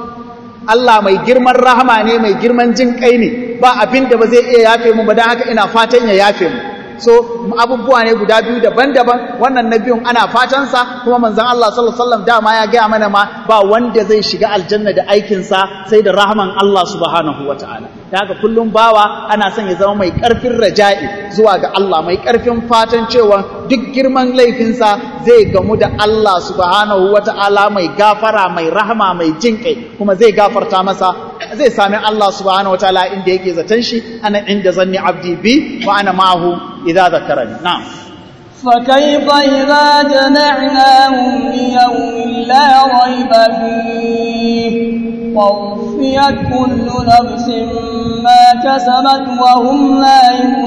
Allah mai girman rahama ne mai girman jin kai ne ba abin da ba zai iya yafe mu ba don haka ina fatan ya yafe mu so abubuwa ne guda biyu daban-daban wannan na biyun ana fatansa kuma manzon Allah sallallahu alaihi wasallam dama ya gaya mana ma ba wanda zai shiga aljanna da aikinsa sai da rahman Allah subhanahu wataala da haka kullum bawa ana son ya zama mai karfin raja'i zuwa ga Allah mai karfin fatan cewa duk girman laifinsa zai gamu da Allah subhanahu wataala mai gafara mai rahama mai jinkai kuma zai gafarta masa zai sami Allah subhanahu wataala inda yake zaton shi ana inda zanni abdi bi wa ana ma'ahu إذا ذكرني نعم فكيف إذا جمعناهم ليوم لا ريب فيه ووفيت كل نفس ما كسبت وهم لا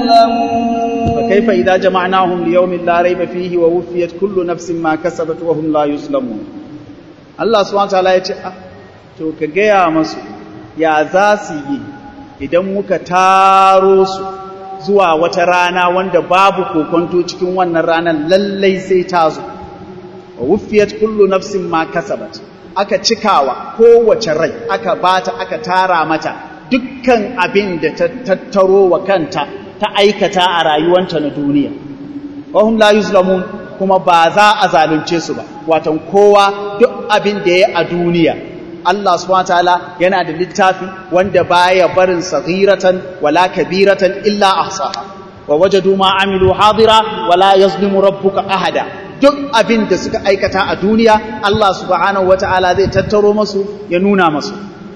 يظلمون فكيف إذا جمعناهم ليوم لا ريب فيه ووفيت كل نفس ما كسبت وهم لا يظلمون الله سبحانه وتعالى يقول to ka gaya masu ya za su yi idan muka taro su zuwa wata rana wanda babu kokonto cikin wannan ranar lallai sai ta zo wa wufiyat kullu nafsin ma kasabat aka cikawa kowace rai aka bata aka tara mata dukkan abin da ta tattaro wa kanta ta aikata a rayuwanta na duniya wa hum la yuzlamun kuma ba za a zalunce su ba watan kowa duk abin da ya a duniya Allah subhanahu wataala yana da littafi wanda baya barin saghiratan wala kabiratan illa ahsaha wa wajadu ma amilu hadira wala yazlimu rabbuka ahada duk abin da suka aikata a duniya Allah subhanahu wataala zai tattaro masu ya nuna masu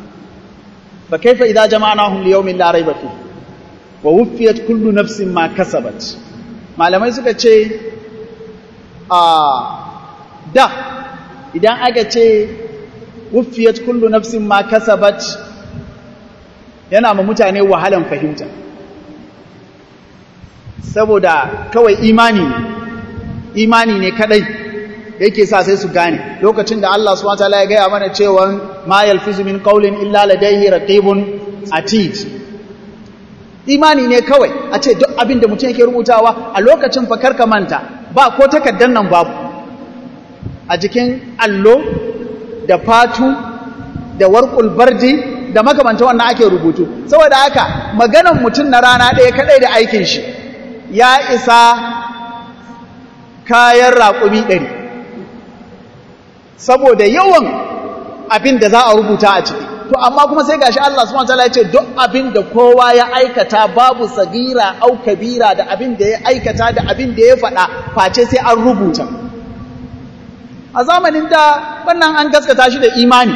fa kaifa idza jama'nahum li yawmin la rayba fihi wa wuffiyat kullu nafsin ma kasabat malamai suka ce a da idan aka ce wuffiyat kullu nafsin ma kasabat yana ma mutane wahalan fahimta saboda kawai imani ne imani ne kadai yake sa sai su gane lokacin da Allah subhanahu wataala ya gaya mana cewa ma yalfizu min qawlin illa ladayhi raqibun atid imani ne kawai a ce duk abin da mutum yake rubutawa a lokacin fa karka manta ba ko takaddan nan babu a jikin allo da fatu da warƙul bardi da makamanta wannan ake rubutu saboda haka maganan mutum na rana ɗaya kaɗai da aikin shi ya isa kayan raƙumi ɗari saboda yawan abin da za a rubuta a ciki to amma kuma sai gashi Allah subhanahu wataala ya ce duk abin da kowa ya aikata babu sagira au kabira da abin da ya aikata da abin da ya faɗa face sai an rubuta a zamanin da wannan an gaskata shi da imani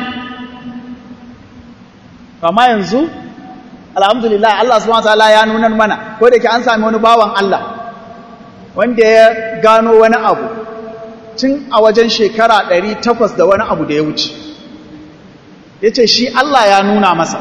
amma yanzu alhamdulillah Allah subhanahu wataala ya nuna mana ko da ke an sami wani bawan Allah wanda ya gano wani abu tun a wajen shekara 800 da wani abu da ya wuce yace shi Allah ya nuna masa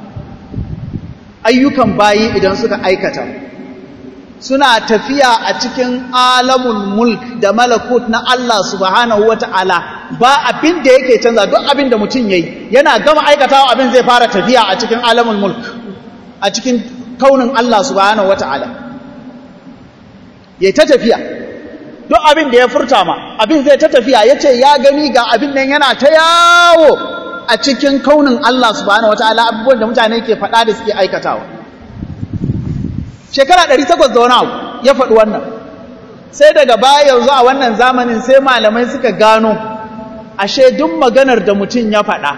ayyukan bayi idan suka aikata suna tafiya a cikin alamul mulk da malakut na Allah subhanahu wata'ala ba abin da yake canza duk abin da mutum yayi yana gama aikatawa abin zai fara tafiya a cikin alamul mulk a cikin kaunin Allah subhanahu wata'ala yayi ta tafiya duk abin da ya furta ma abin zai ta tafiya yace ya gani ga abin nan yana ta yawo a cikin kaunin Allah subhanahu wata'ala abubuwan da mutane ke faɗa da suke aikatawa shekara ɗari takwas da wani abu ya faɗi wannan sai daga baya yanzu a wannan zamanin sai malamai suka gano ashe duk maganar da mutum ya faɗa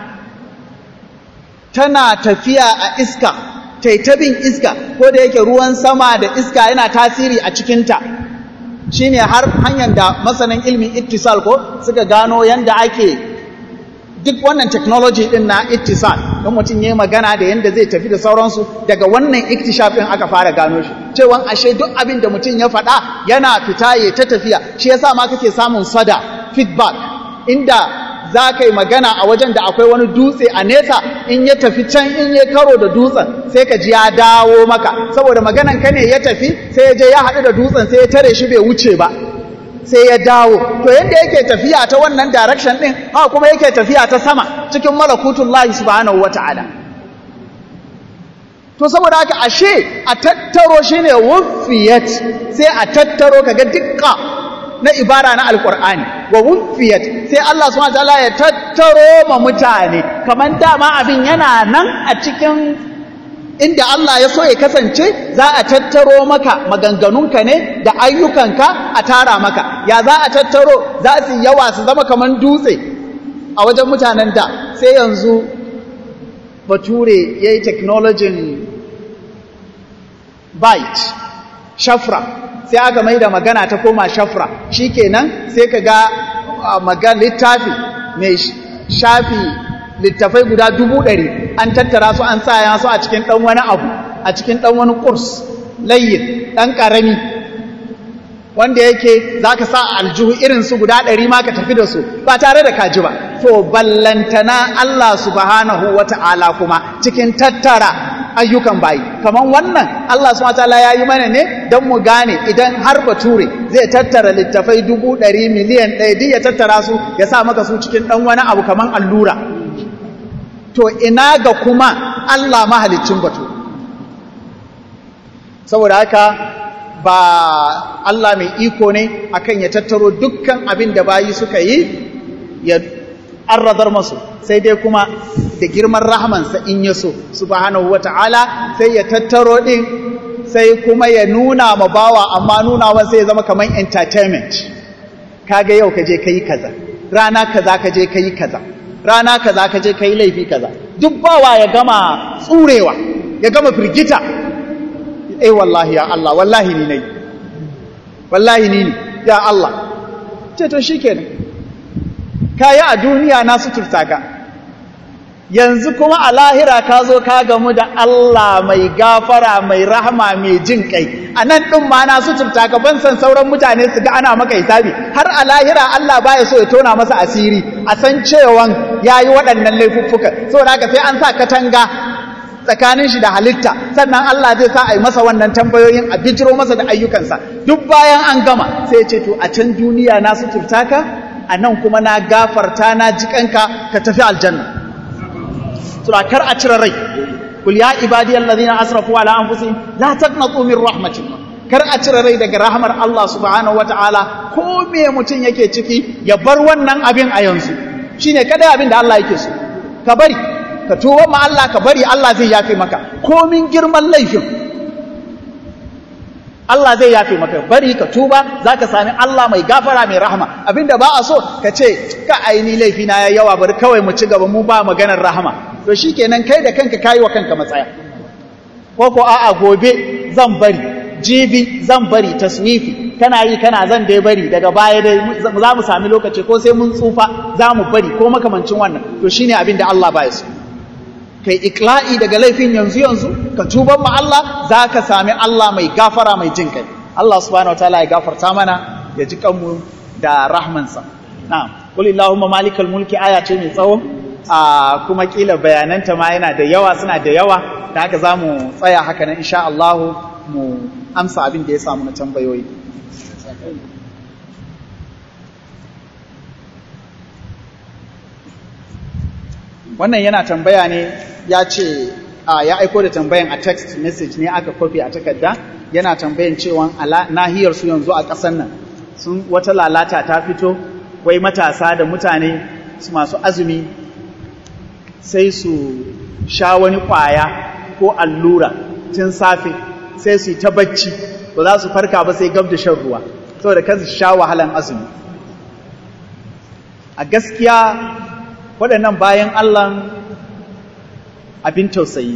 tana tafiya a iska taitabin iska ko da yake ruwan sama da iska yana tasiri a cikinta shine har hanyar da masanin ilmin ittisal ko suka gano yanda ake duk wannan technology din na ittisal don mutum yayi magana da yanda zai tafi da sauransu daga wannan iktishaf din aka fara gano shi cewa ashe duk abin da mutum ya faɗa yana fita ya ta tafiya shi yasa ma kake samun sada feedback inda za ka yi magana a wajen da akwai wani dutse a nesa in ya tafi can in ya karo da dutsen sai ka ji ya dawo maka saboda maganan ka ne ya tafi sai ya je ya haɗu da dutsen sai ya tare shi bai wuce ba sai ya dawo to yadda yake tafiya ta wannan direction din haka kuma yake tafiya ta sama cikin malakutullahi subhanahu wataala to saboda haka ashe a tattaro shine wuffiyat sai a tattaro kaga dukka na ibara na alqur'ani wa wuffiyat sai Allah subhanahu wataala ya tattaro ma mutane kaman dama abin yana nan a cikin inda Allah ya so ya kasance za a tattaro maka maganganunka ne da ayyukanka a tara maka ya za a tattaro za su yawa su zama kamar dutse a wajen mutanen da sai yanzu bature ya yi technologin byte shafra sai aka mai da magana ta koma shafra shi kenan sai ka ga magana littafi mai shafi littafai guda dubu ɗari an tattara su an sa su a cikin ɗan wani abu a cikin ɗan wani ƙurs layin ɗan ƙarami wanda yake za ka sa aljihu irinsu guda ɗari ma ka tafi da su ba tare da kaji ba to ballantana Allah subhanahu wa ta'ala kuma cikin tattara ayyukan bayi kamar wannan Allah subhanahu wa ta'ala ya yi mana ne don mu gane idan har bature zai tattara littafai dubu ɗari miliyan ɗaya duk ya tattara su ya sa maka su cikin ɗan wani abu kamar allura to ina ga kuma Allah mahalicin batu saboda haka ba Allah mai iko ne akan ya tattaro dukkan abin da bayi suka yi ya arradar masu sai dai kuma da girman rahamansa in ya so subhanahu wata'ala sai ya tattaro din sai kuma ya nuna ma bawa amma nunawa sai ya zama kamar entertainment kaga yau kaje kai kaza rana kaza kaje kai kaza rana kaza kaje kai laifi kaza duk bawa ya gama tsurewa ya gama firgita eh wallahi ya Allah wallahi ni nayi wallahi ni ne ya Allah ce to shikenan kayi a duniya na suturta ka yanzu kuma a lahira ka zo ka gamu da Allah mai gafara mai rahama mai jin kai a nan ɗin ma na suturta ka ban san sauran mutane su ga ana maka hisabi har a lahira Allah baya so ya tona masa asiri a san cewan ya yi waɗannan laifuffuka saboda haka sai an sa katanga tsakanin shi da halitta sannan Allah zai sa a yi masa wannan tambayoyin a bijiro masa da ayyukansa duk bayan an gama sai ya ce to a can duniya na suturta ka a nan kuma na gafarta na jikanka ka tafi aljanna sura kar a cire rai kul ya ibadiyal ladina asrafu ala anfusihim la taqnatu min rahmatillah kar a cire rai daga rahmar Allah subhanahu wataala ko me mutun yake ciki ya bar wannan abin a yanzu shine kada abin da Allah yake so ka bari ka tuba ma Allah ka bari Allah zai yafe maka komin girman laifin Allah zai yafe maka bari ka tuba zaka sami Allah mai gafara mai rahama abinda ba a so ka ce ka aini laifi na yayi yawa bari kawai mu ci gaba mu ba maganar rahama to shikenan kai da kanka kayi wa kanka matsaya ko ko a'a gobe zan bari jibi zan bari taswifi kana yi kana zan dai bari daga baya dai za mu sami lokaci ko sai mun tsufa za mu bari ko makamancin wannan to shine abin da Allah ba ya so kai ikla'i daga laifin yanzu yanzu ka tuban ma Allah za ka sami Allah mai gafara mai jin kai Allah subhanahu wataala ya gafarta mana ya ji kanmu da rahmansa na'am qul illahumma malikal mulki aya ce mai tsawo a kuma kila bayananta ma yana da yawa suna da yawa da haka zamu tsaya haka nan insha Allah mu amsa abin da ya samu na tambayoyi wannan yana tambaya ne ya ce ya aiko da tambayan a text message ne aka kofi a takarda yana tambayan cewa nahiyar su yanzu a ƙasar nan sun wata lalata ta fito wai matasa da mutane masu azumi sai su sha wani ƙwaya ko allura tun safe sai su yi ta bacci ba za su farka ba sai gab da shan ruwa saboda kan su sha wahalan azumi a gaskiya waɗannan bayan Allah abin tausayi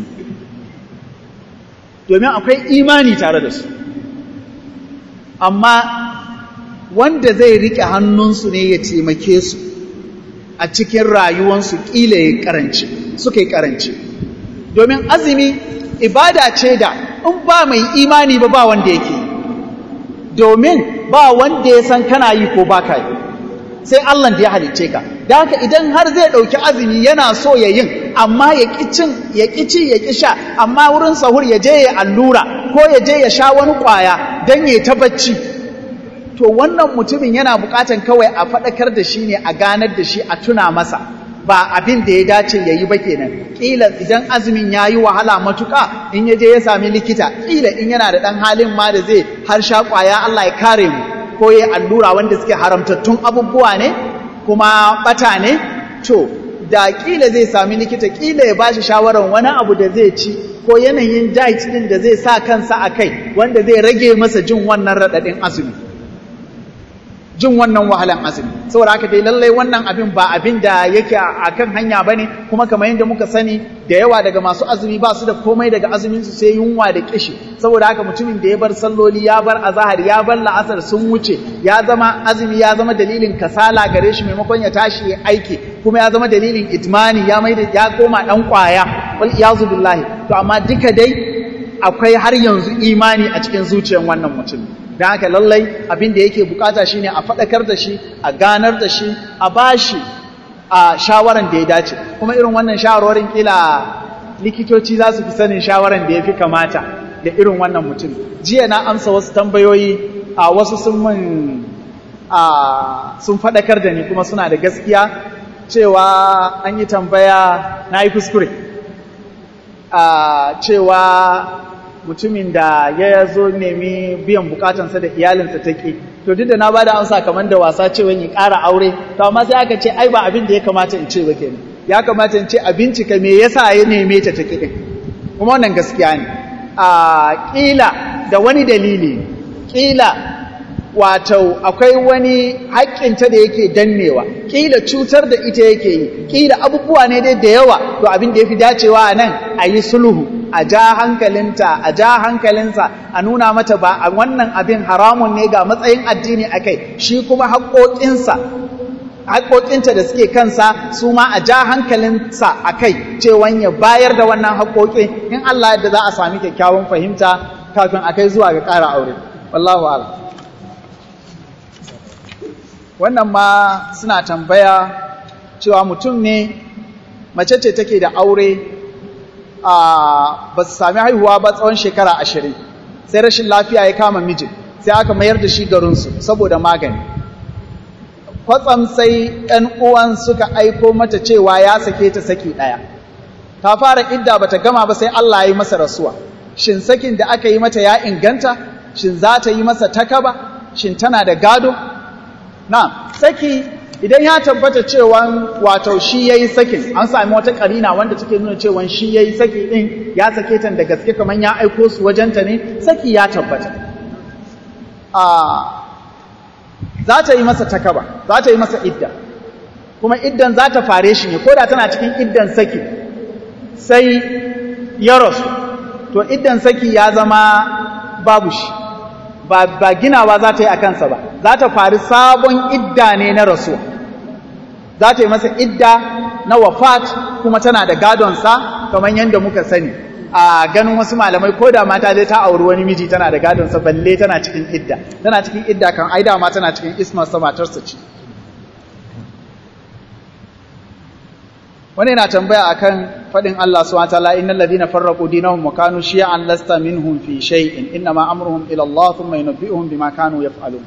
domin akwai imani tare da su amma wanda zai riƙe hannunsu ne ya taimake su a cikin rayuwansu ƙila ya karanci suka yi karanci domin azumi ibada ce da in ba mai imani ba ba wanda yake domin ba wanda ya san kana yi ko ba ka yi sai Allah da ya halicce ka da haka idan har zai ɗauki azumi yana so ya yin amma ya ƙi cin ya ƙi ci ya ƙi sha amma wurin sahur ya je ya allura ko ya je ya sha wani ƙwaya don ya ta bacci to wannan mutumin yana buƙatan kawai a faɗakar da shi ne a ganar da shi a tuna masa ba abin da ya dace ya yi ba kenan ƙila idan azumin ya yi wahala matuƙa in ya je ya sami likita ƙila in yana da ɗan halin ma da zai har sha ƙwaya Allah ya kare mu ko ya allura wanda suke haramtattun abubuwa ne kuma ɓata ne to da ƙila zai sami likita ƙila ya ba shi shawarar wani abu da zai ci ko yanayin diet ɗin da zai sa kansa a kai wanda zai rage masa jin wannan raɗaɗin azumi jin wannan wahalan azumi saboda haka dai lallai wannan abin ba abin da yake a kan hanya bane kuma kamar yadda muka sani da yawa daga masu azumi ba su da komai daga azumin su sai yunwa da kishi saboda haka mutumin da ya bar salloli ya bar azahar ya bar la'asar sun wuce ya zama azumi ya zama dalilin kasala gare shi maimakon ya tashi ya aiki kuma ya zama dalilin idmani ya mai ya koma dan kwaya wal iyazu billahi to amma duka dai akwai har yanzu imani a cikin zuciyar wannan mutum don haka lallai abin da yake bukata shine a faɗakar da shi a ganar da shi a bashi a shawaran da ya dace kuma irin wannan shawarwarin kila likitoci za su fi sanin shawaran da ya fi kamata da irin wannan mutum jiya na amsa wasu tambayoyi a wasu sun mun sun faɗakar da ni kuma suna da gaskiya cewa an yi tambaya na yi kuskure cewa mutumin da ya zo nemi biyan bukatansa da iyalinsa ta ke to duk da na bada amsa kamar da wasa cewa in ƙara aure to amma sai aka ce ai ba abin da ya kamata in ce ba kenan ya kamata in ce a bincika me yasa ya neme ta take din kuma wannan gaskiya ne a kila da wani dalili kila wato akwai wani haƙƙinta da yake dannewa kila cutar da ita yake yi kila abubuwa ne dai da yawa to abin da yafi dacewa nan a yi sulhu a ja hankalinta a ja hankalinsa a nuna mata ba a wannan abin haramun ne ga matsayin addini a kai shi kuma haƙoƙinsa haƙoƙinta da suke kansa su ma a ja hankalinsa a kai cewan ya bayar da wannan haƙoƙi in Allah yadda za a sami kyakkyawan fahimta kafin a kai zuwa ga ƙara aure wallahu a'lam wannan ma suna tambaya cewa mutum ne mace ce take da aure ba su sami haihuwa ba tsawon shekara ashirin sai rashin lafiya ya kama mijin sai aka mayar da shi garinsu saboda magani kwatsam sai ‘yan uwan suka aiko mata cewa ya sake ta saki ɗaya ta fara idda ba ta gama ba sai Allah ya yi masa rasuwa shin sakin da aka yi mata ya inganta shin za ta yi masa takaba shin tana da gado na saki idan ya tabbata cewa wato shi yayi sakin an sami wata karina wanda take nuna cewa shi yayi saki din ya sake ta da gaske kaman ya aiko su wajenta ne saki ya tabbata a za ta yi masa takaba za ta yi masa idda kuma iddan za ta fare shi ne koda tana cikin iddan saki sai ya rasu to iddan saki ya zama babu shi ba, ba ginawa za ta yi a kansa ba za ta faru sabon idda ne na rasuwa za ta yi masa idda na wafat kuma tana da gadonsa kamar yadda muka sani a ganin wasu malamai ko da mata zai ta auri wani miji tana da gadonsa balle tana cikin idda tana cikin idda kan ai dama tana cikin ismarsa matarsa ce wani yana tambaya akan faɗin Allah subhanahu wataala innal ladina farraqu dinahum wa kanu shi'an lasta minhum fi shay'in inma amruhum ila Allah thumma yunabbi'uhum bima kanu yaf'alun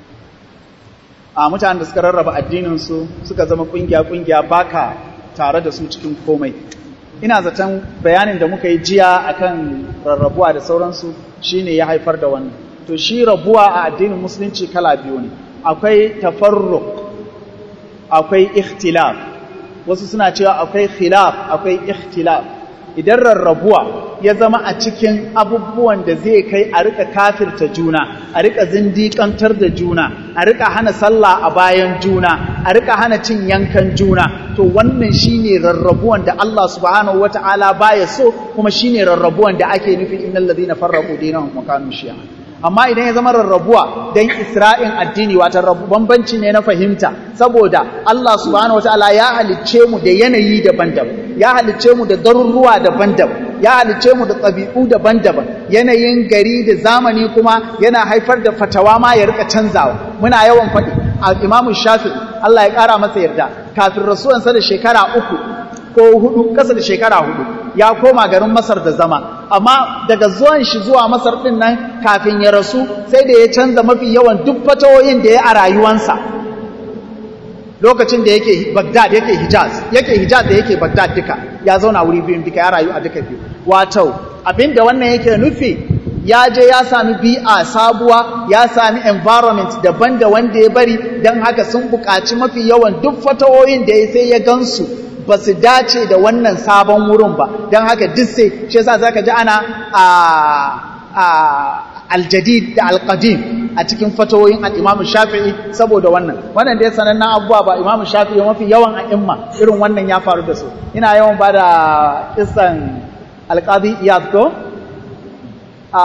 a mutanen da suka rarraba addinin su suka zama kungiya kungiya baka tare da su cikin komai ina zaton bayanin da muka yi jiya akan rarrabuwa da sauransu shine ya haifar da wannan to shi rabuwa a addinin musulunci kala biyu ne akwai tafarruq akwai ikhtilaf wasu suna cewa akwai khilaf akwai ikhtilaf idan rarrabuwa ya zama a cikin abubuwan da zai kai a rika kafirta juna a rika zindiƙantar da juna a rika hana sallah a bayan juna a rika hana cin yankan juna to wannan shine rarrabuwan da Allah subhanahu wata'ala baya so kuma shine rarrabuwan da ake nufi innal ladina farraqu dinahum wa kanu shi'a amma idan ya zama rarrabuwa don isra'in addini wata bambanci ne na fahimta saboda Allah subhanahu wataala ya halicce mu da yanayi daban-daban ya halicce mu da garuruwa daban-daban ya halicce mu da ɗabi'u daban-daban yanayin gari da zamani kuma yana haifar da fatawa ma ya rika canzawa muna yawan faɗi a imamu shafi Allah ya ƙara masa yarda kafin rasuwansa da shekara uku ko hudu ƙasa da shekara hudu ya koma garin Masar da zama amma daga zuwan shi zuwa Masar din nan kafin ya rasu sai da ya canza mafi yawan duk fatawoyin da ya a rayuwansa lokacin da yake Baghdad yake Hijaz yake Hijaz da yake Baghdad duka ya zauna wuri biyun duka ya rayu a duka biyu wato abinda wannan yake nufi ya je ya sami bi'a sabuwa ya sami environment daban da wanda ya bari don haka sun buƙaci mafi yawan duk fatawoyin da ya sai ya gansu ba su dace da wannan sabon wurin ba don haka duk sai shi yasa zaka ji ana a aljadid da alqadim a cikin fatawoyin al-Imam Shafi'i saboda wannan wannan dai sanannen abubuwa ba Imam Shafi'i mafi yawan a'imma irin wannan ya faru da su ina yawan bada kissan alqadi Iyad ko a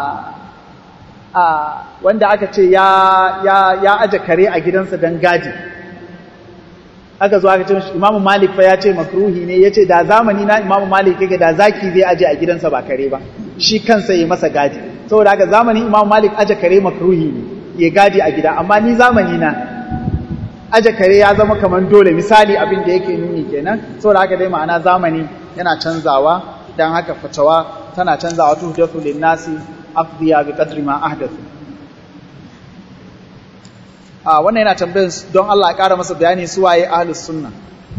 a wanda aka ce ya ya ya aje kare a gidansa dan gadi aka zo aka ce shi Imam Malik fa ya ce makruhi ne yace da zamani na Imam Malik yake da zaki zai aje a gidansa ba kare ba shi kansa yi masa gadi saboda haka zamanin Imam Malik aje kare makruhi ne ya gadi a gida amma ni zamani na aje kare ya zama kaman dole misali abin da yake nuni kenan saboda haka dai ma'ana zamani yana canzawa dan haka fatawa tana canzawa tuhdathu lin-nasi afdiya bi qadri ma ahdathu a wannan yana tambayar don Allah ya ƙara masa bayani su waye ahlus sunna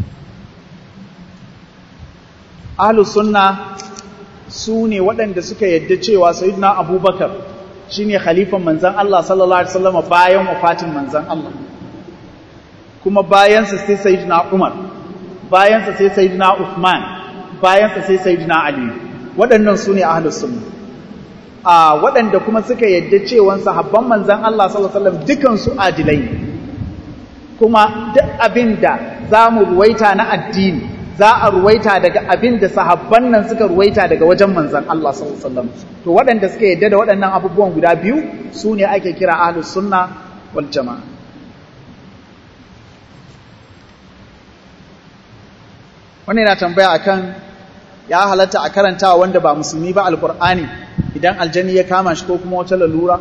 ahlus sunna su ne waɗanda suka yadda cewa sayyidina abubakar shine khalifan manzon Allah sallallahu alaihi wasallam bayan wafatin manzon Allah kuma bayansa sai sayyidina Umar bayansa sai sayyidina Uthman bayansa sai sayyidina Ali waɗannan su ne ahlus sunna a waɗanda kuma suka yadda cewa sahabban manzan Allah sallallahu alaihi wasallam dukansu adilai kuma duk abinda za mu ruwaita na addini za a ruwaita daga abinda sahabban nan suka ruwaita daga wajen manzan Allah sallallahu alaihi wasallam to waɗanda suka yadda da waɗannan abubuwan guda biyu su ne ake kira ahlus sunna wal jama'a wannan yana tambaya akan ya halatta a karantawa wanda ba musulmi ba alqur'ani idan aljani ya kama shi ko kuma wata lalura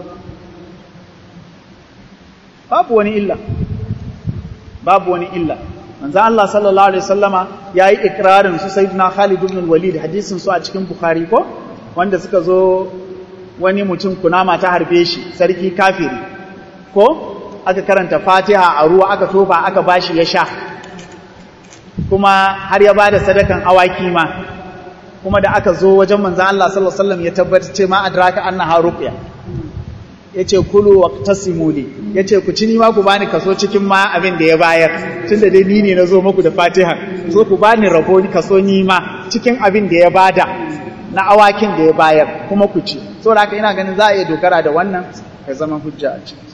babu wani illa babu wani illa manzo Allah sallallahu alaihi wasallama yayi ikrarin su sayyidina Khalid ibn al-Walid hadisin su a cikin Bukhari ko wanda suka zo wani mutum kunama ta harbe shi sarki kafiri ko aka karanta Fatiha a ruwa aka tofa aka bashi ya sha kuma har ya bada sadakan awaki ma kuma da aka zo wajen manzan Allah sallallahu Alaihi wasallam ya tabbata ce ma adraka annaha ruqya yace kulu waqtasimu li yace ku ci ni ma ku bani kaso cikin ma abin da ya bayar tunda dai ni ne nazo muku da Fatiha so ku bani rabo ni kaso ni ma cikin abin da ya bada na awakin da ya bayar kuma ku ci saboda haka ina ganin za a iya dogara da wannan ya zama hujja a ciki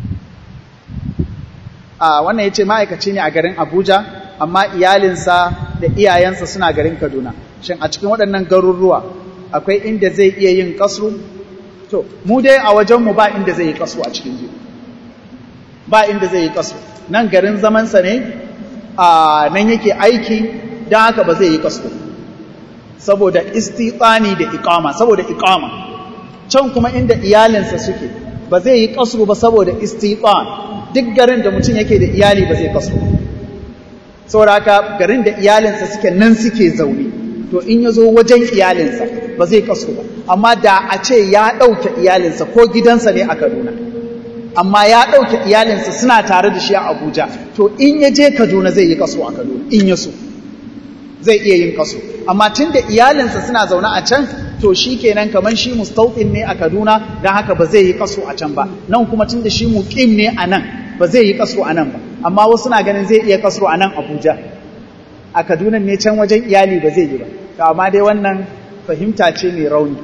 a wannan yace ma'aikaci ne a garin Abuja amma iyalinsa da iyayensa suna garin Kaduna shin a cikin waɗannan garuruwa akwai inda zai iya yin kasru to mu dai a wajenmu ba inda zai yi kasru a cikin biyu ba inda zai yi kasru nan garin zamansa ne a nan yake aiki don haka ba zai yi kasru saboda istitsani da iqama saboda iqama can kuma inda iyalinsa suke ba zai yi kasru ba saboda istitsan duk garin da mutum yake da iyali ba zai kasru saboda haka garin da iyalinsa suke nan suke zaune to in ya zo wajen iyalinsa ba zai kasru ba amma da a ce ya ɗauke iyalinsa ko gidansa ne a kaduna amma ya ɗauke iyalinsa suna tare da shi a abuja to in ya je kaduna zai yi kaso a kaduna in ya so zai iya yin kaso amma tun da iyalinsa suna zaune a can to shi kenan kamar shi mustauɗin ne a kaduna don haka ba zai yi kaso a can ba nan kuma tun da shi muƙim ne a nan ba zai yi kaso a nan ba amma wasu na ganin zai iya kaso a nan abuja a kaduna ne can wajen iyali ba zai yi ba to amma dai wannan fahimta ce mai rauni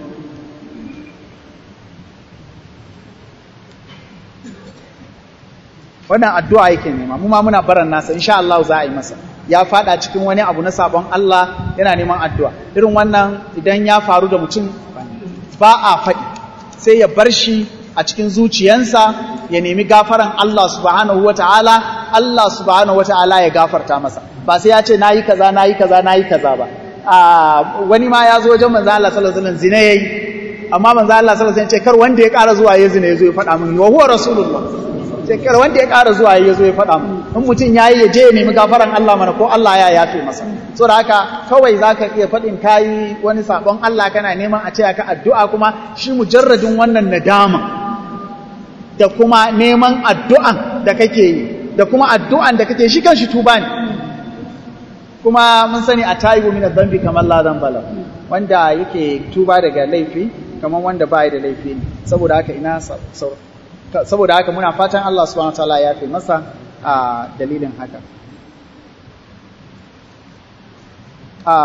wannan addu'a yake nema mu ma muna baran nasa insha Allah za a yi masa ya fada cikin wani abu na sabon Allah yana neman addu'a irin wannan idan ya faru da mutum ba a faɗi sai ya bar shi a cikin zuciyansa ya nemi gafaran Allah subhanahu wata'ala Allah subhanahu wata'ala ya gafarta masa ba sai ya ce nayi kaza nayi kaza nayi kaza ba a wani ma ya zo wajen manzo Allah sallallahu alaihi wasallam zina yayi amma manzo Allah sallallahu alaihi wasallam ce kar wanda ya ƙara zuwa ya zina ya zo ya faɗa min wa huwa rasulullah ce kar wanda ya ƙara zuwa ya zo ya faɗa min in mutum yayi ya je ya nemi gafaran Allah mana ko Allah ya yafe masa so da haka kawai zaka iya faɗin kayi wani sabon Allah kana neman a ce ka addu'a kuma shi mujarradin wannan nadama da kuma neman addu'an da kake yi da kuma addu'an da kake shi kanshi tuba ne kuma mun sani a tayibu min adh-dhanbi kamar la dhanba wanda yake tuba daga laifi kamar wanda bai da laifi ne saboda haka ina saboda haka muna fatan Allah subhanahu wataala ya fi masa a dalilin haka a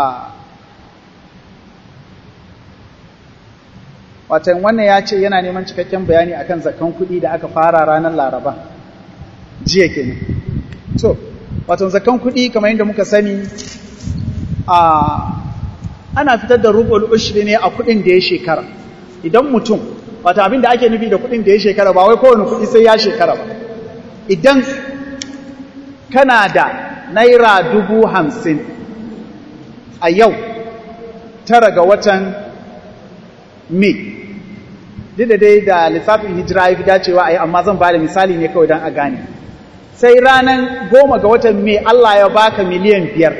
watan wannan ya ce yana neman cikakken bayani akan zakan kuɗi da aka fara ranar laraba jiya kenan so watan zakan kuɗi kamar yadda muka sani a ana fitar da rubul ushri ne a kuɗin da ya shekara idan mutum wata abin da ake nufi da kuɗin da ya shekara ba wai kowane kuɗi sai ya shekara ba idan kana da naira dubu hamsin a yau tara ga watan mai duk da dai da lissafin hijira ya fi dacewa a yi amma zan ba da misali ne kawai don a gane sai ranar goma ga watan mai Allah ya baka miliyan biyar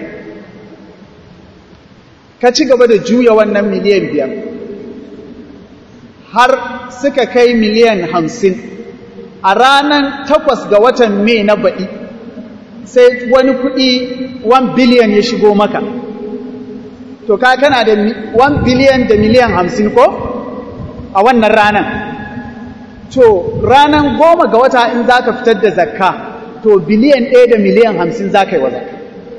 ka ci gaba da juya wannan miliyan biyar har suka kai miliyan hamsin a ranar takwas ga watan mai na baɗi sai wani kuɗi 1 biliyan ya shigo maka to ka kana da 1 biliyan da miliyan hamsin ko a wannan ranar to ranar goma ga wata in za ka fitar da zakka to biliyan ɗaya da miliyan hamsin za ka yi wa zakka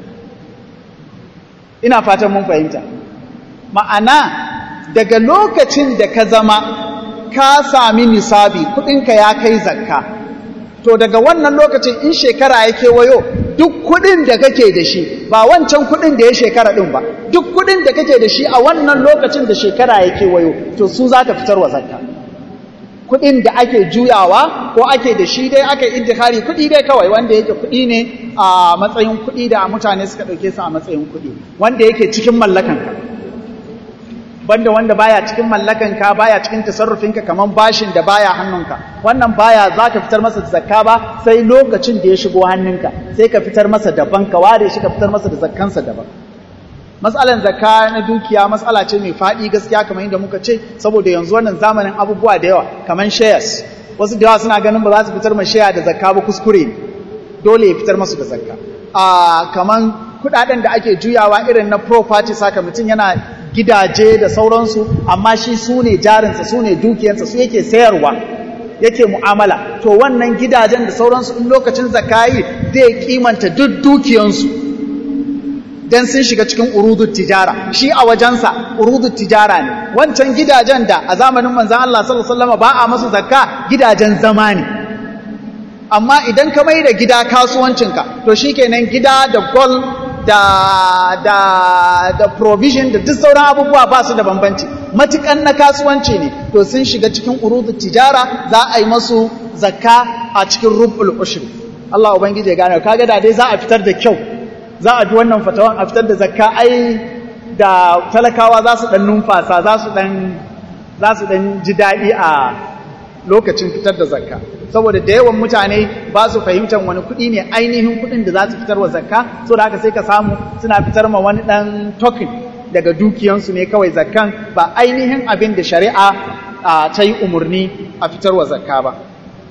ina fatan mun fahimta ma'ana daga lokacin da ka zama ka sami nisabi kudinka ya kai zakka to daga wannan lokacin in shekara ya kewayo duk kudin da kake da shi ba wancan kudin da ya shekara din ba duk kudin da kake da shi a wannan lokacin da shekara ya kewayo to su za ka fitar wa zakka kudin da ake juyawa ko ake da shi dai aka intikari kudi dai kawai wanda yake kudi ne a matsayin kudi da mutane suka dauke su a matsayin kudi wanda yake cikin mallakanka banda wanda baya cikin mallakanka baya cikin tasarrufinka kaman bashin da baya hannunka wannan baya zaka fitar masa da zakka ba sai lokacin da ya shigo hannunka sai ka fitar masa daban ka ware shi ka fitar masa da zakkansa daban matsalan zakka na dukiya matsala ce mai faɗi gaskiya kamar yadda muka ce saboda yanzu wannan zamanin abubuwa da yawa kamar shares wasu da yawa suna ganin ba za su fitar ma share da zakka ba kuskure ne dole ya fitar masu da zakka a kamar kudaden da ake juyawa irin na property saka mutum yana gidaje da sauransu amma shi su ne jarinsa su ne dukiyarsa su yake sayarwa yake mu'amala to wannan gidajen da sauransu in lokacin zakayi zai kimanta duk dukiyansu dan sun shiga cikin urudut tijara shi a wajensa urudut tijara ne wancan gidajen da a zamanin manzon Allah sallallahu alaihi wasallam ba a masu zakka gidajen zama ne amma idan ka mai da gida kasuwancinka to shikenan gida da gold da da da provision da duk sauran abubuwa ba su da bambanci matukan na kasuwanci ne to sun shiga cikin urudu tijara za a yi masu zakka a cikin rubul ushri Allah ubangiji ya gane kaga da dai za a fitar da kyau za a ji wannan fatawan a fitar da zakka ai da talakawa za su dan numfasa za su dan za su dan ji daɗi a lokacin fitar da zakka saboda da yawan mutane ba su fahimtar wani kuɗi ne ainihin kuɗin da za su fitar wa zakka so da haka sai ka samu suna fitar ma wani ɗan token daga dukiyansu ne kawai zakkan ba ainihin abin da shari'a ta yi umarni a fitar wa zakka ba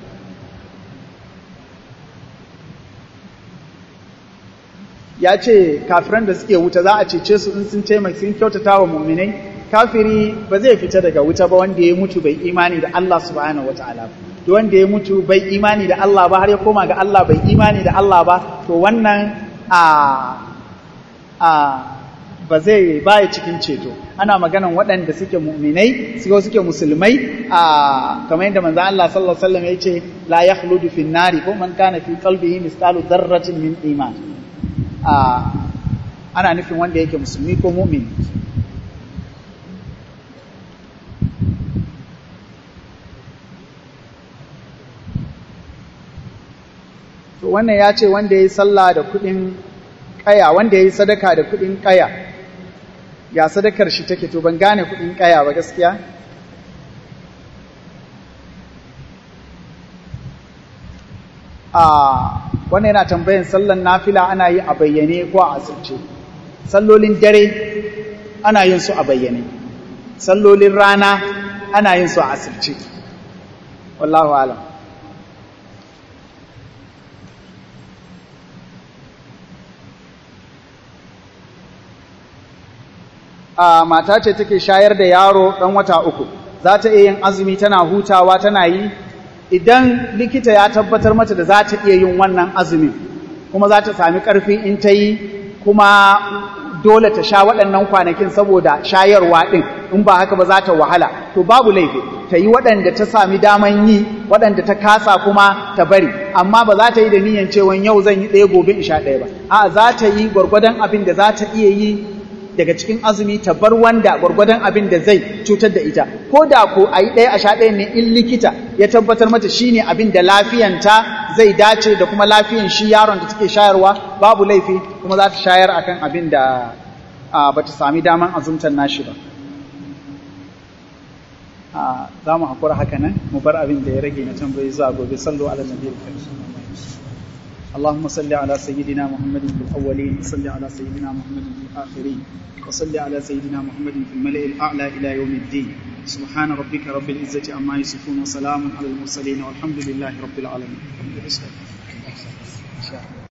ya ce kafiran da suke wuta za a cece su in sun taimaka sun kyautata wa muminai kafiri ba zai fita daga wuta ba wanda ya mutu bai imani da Allah subhanahu wataala to wanda ya mutu bai imani da Allah ba har ya koma ga Allah bai imani da Allah ba to wannan a a ba zai baya cikin ceto ana maganan waɗanda suke mu'minai suke suke musulmai a kamar yadda manzo Allah sallallahu alaihi wasallam yace la yakhludu fin nari ko man kana fi qalbihi misqalu dharratin min iman a ana nufin wanda yake musulmi ko mu'min to wannan ya ce wanda ya yi sallah da kuɗin ƙaya wanda ya yi sadaka da kuɗin ƙaya ya sadakar shi take to ban gane kuɗin ƙaya ba gaskiya a wannan yana tambayin sallan nafila ana yi a bayyane ko a asirce sallolin dare ana yin su a bayyane sallolin rana ana yin su a asirce wallahu alam a mata ce take shayar da yaro ɗan wata uku za ta iya yin azumi tana hutawa tana yi idan likita ya tabbatar mata da za ta iya yin wannan azumin kuma za ta sami ƙarfi in ta yi kuma dole ta sha waɗannan kwanakin saboda shayarwa ɗin in ba haka ba za ta wahala to babu laifi ta yi waɗanda ta sami daman yi waɗanda ta kasa kuma ta bari amma ba za ta yi da niyan cewa yau zan yi ɗaya gobe in sha ɗaya ba a za ta yi gwargwadon abin da za ta iya yi daga cikin azumi ta bar wanda gwargwadon abin da zai cutar da ita ko da ko a yi ɗaya a sha ɗaya ne in likita ya tabbatar mata shi ne abin da lafiyanta zai dace da kuma lafiyan shi yaron da take shayarwa babu laifi kuma za ta shayar akan abin da ba ta sami daman azumtar nashi ba za mu haƙura haka nan mu bar abin da ya rage na tambayi zuwa gobe sallu ala nabiyil karim اللهم صل على سيدنا محمد في الأولين وصل على سيدنا محمد في الآخرين وصل على سيدنا محمد في الملأ الأعلى إلى يوم الدين سبحان ربك رب العزة عما يصفون وسلام على المرسلين والحمد لله رب العالمين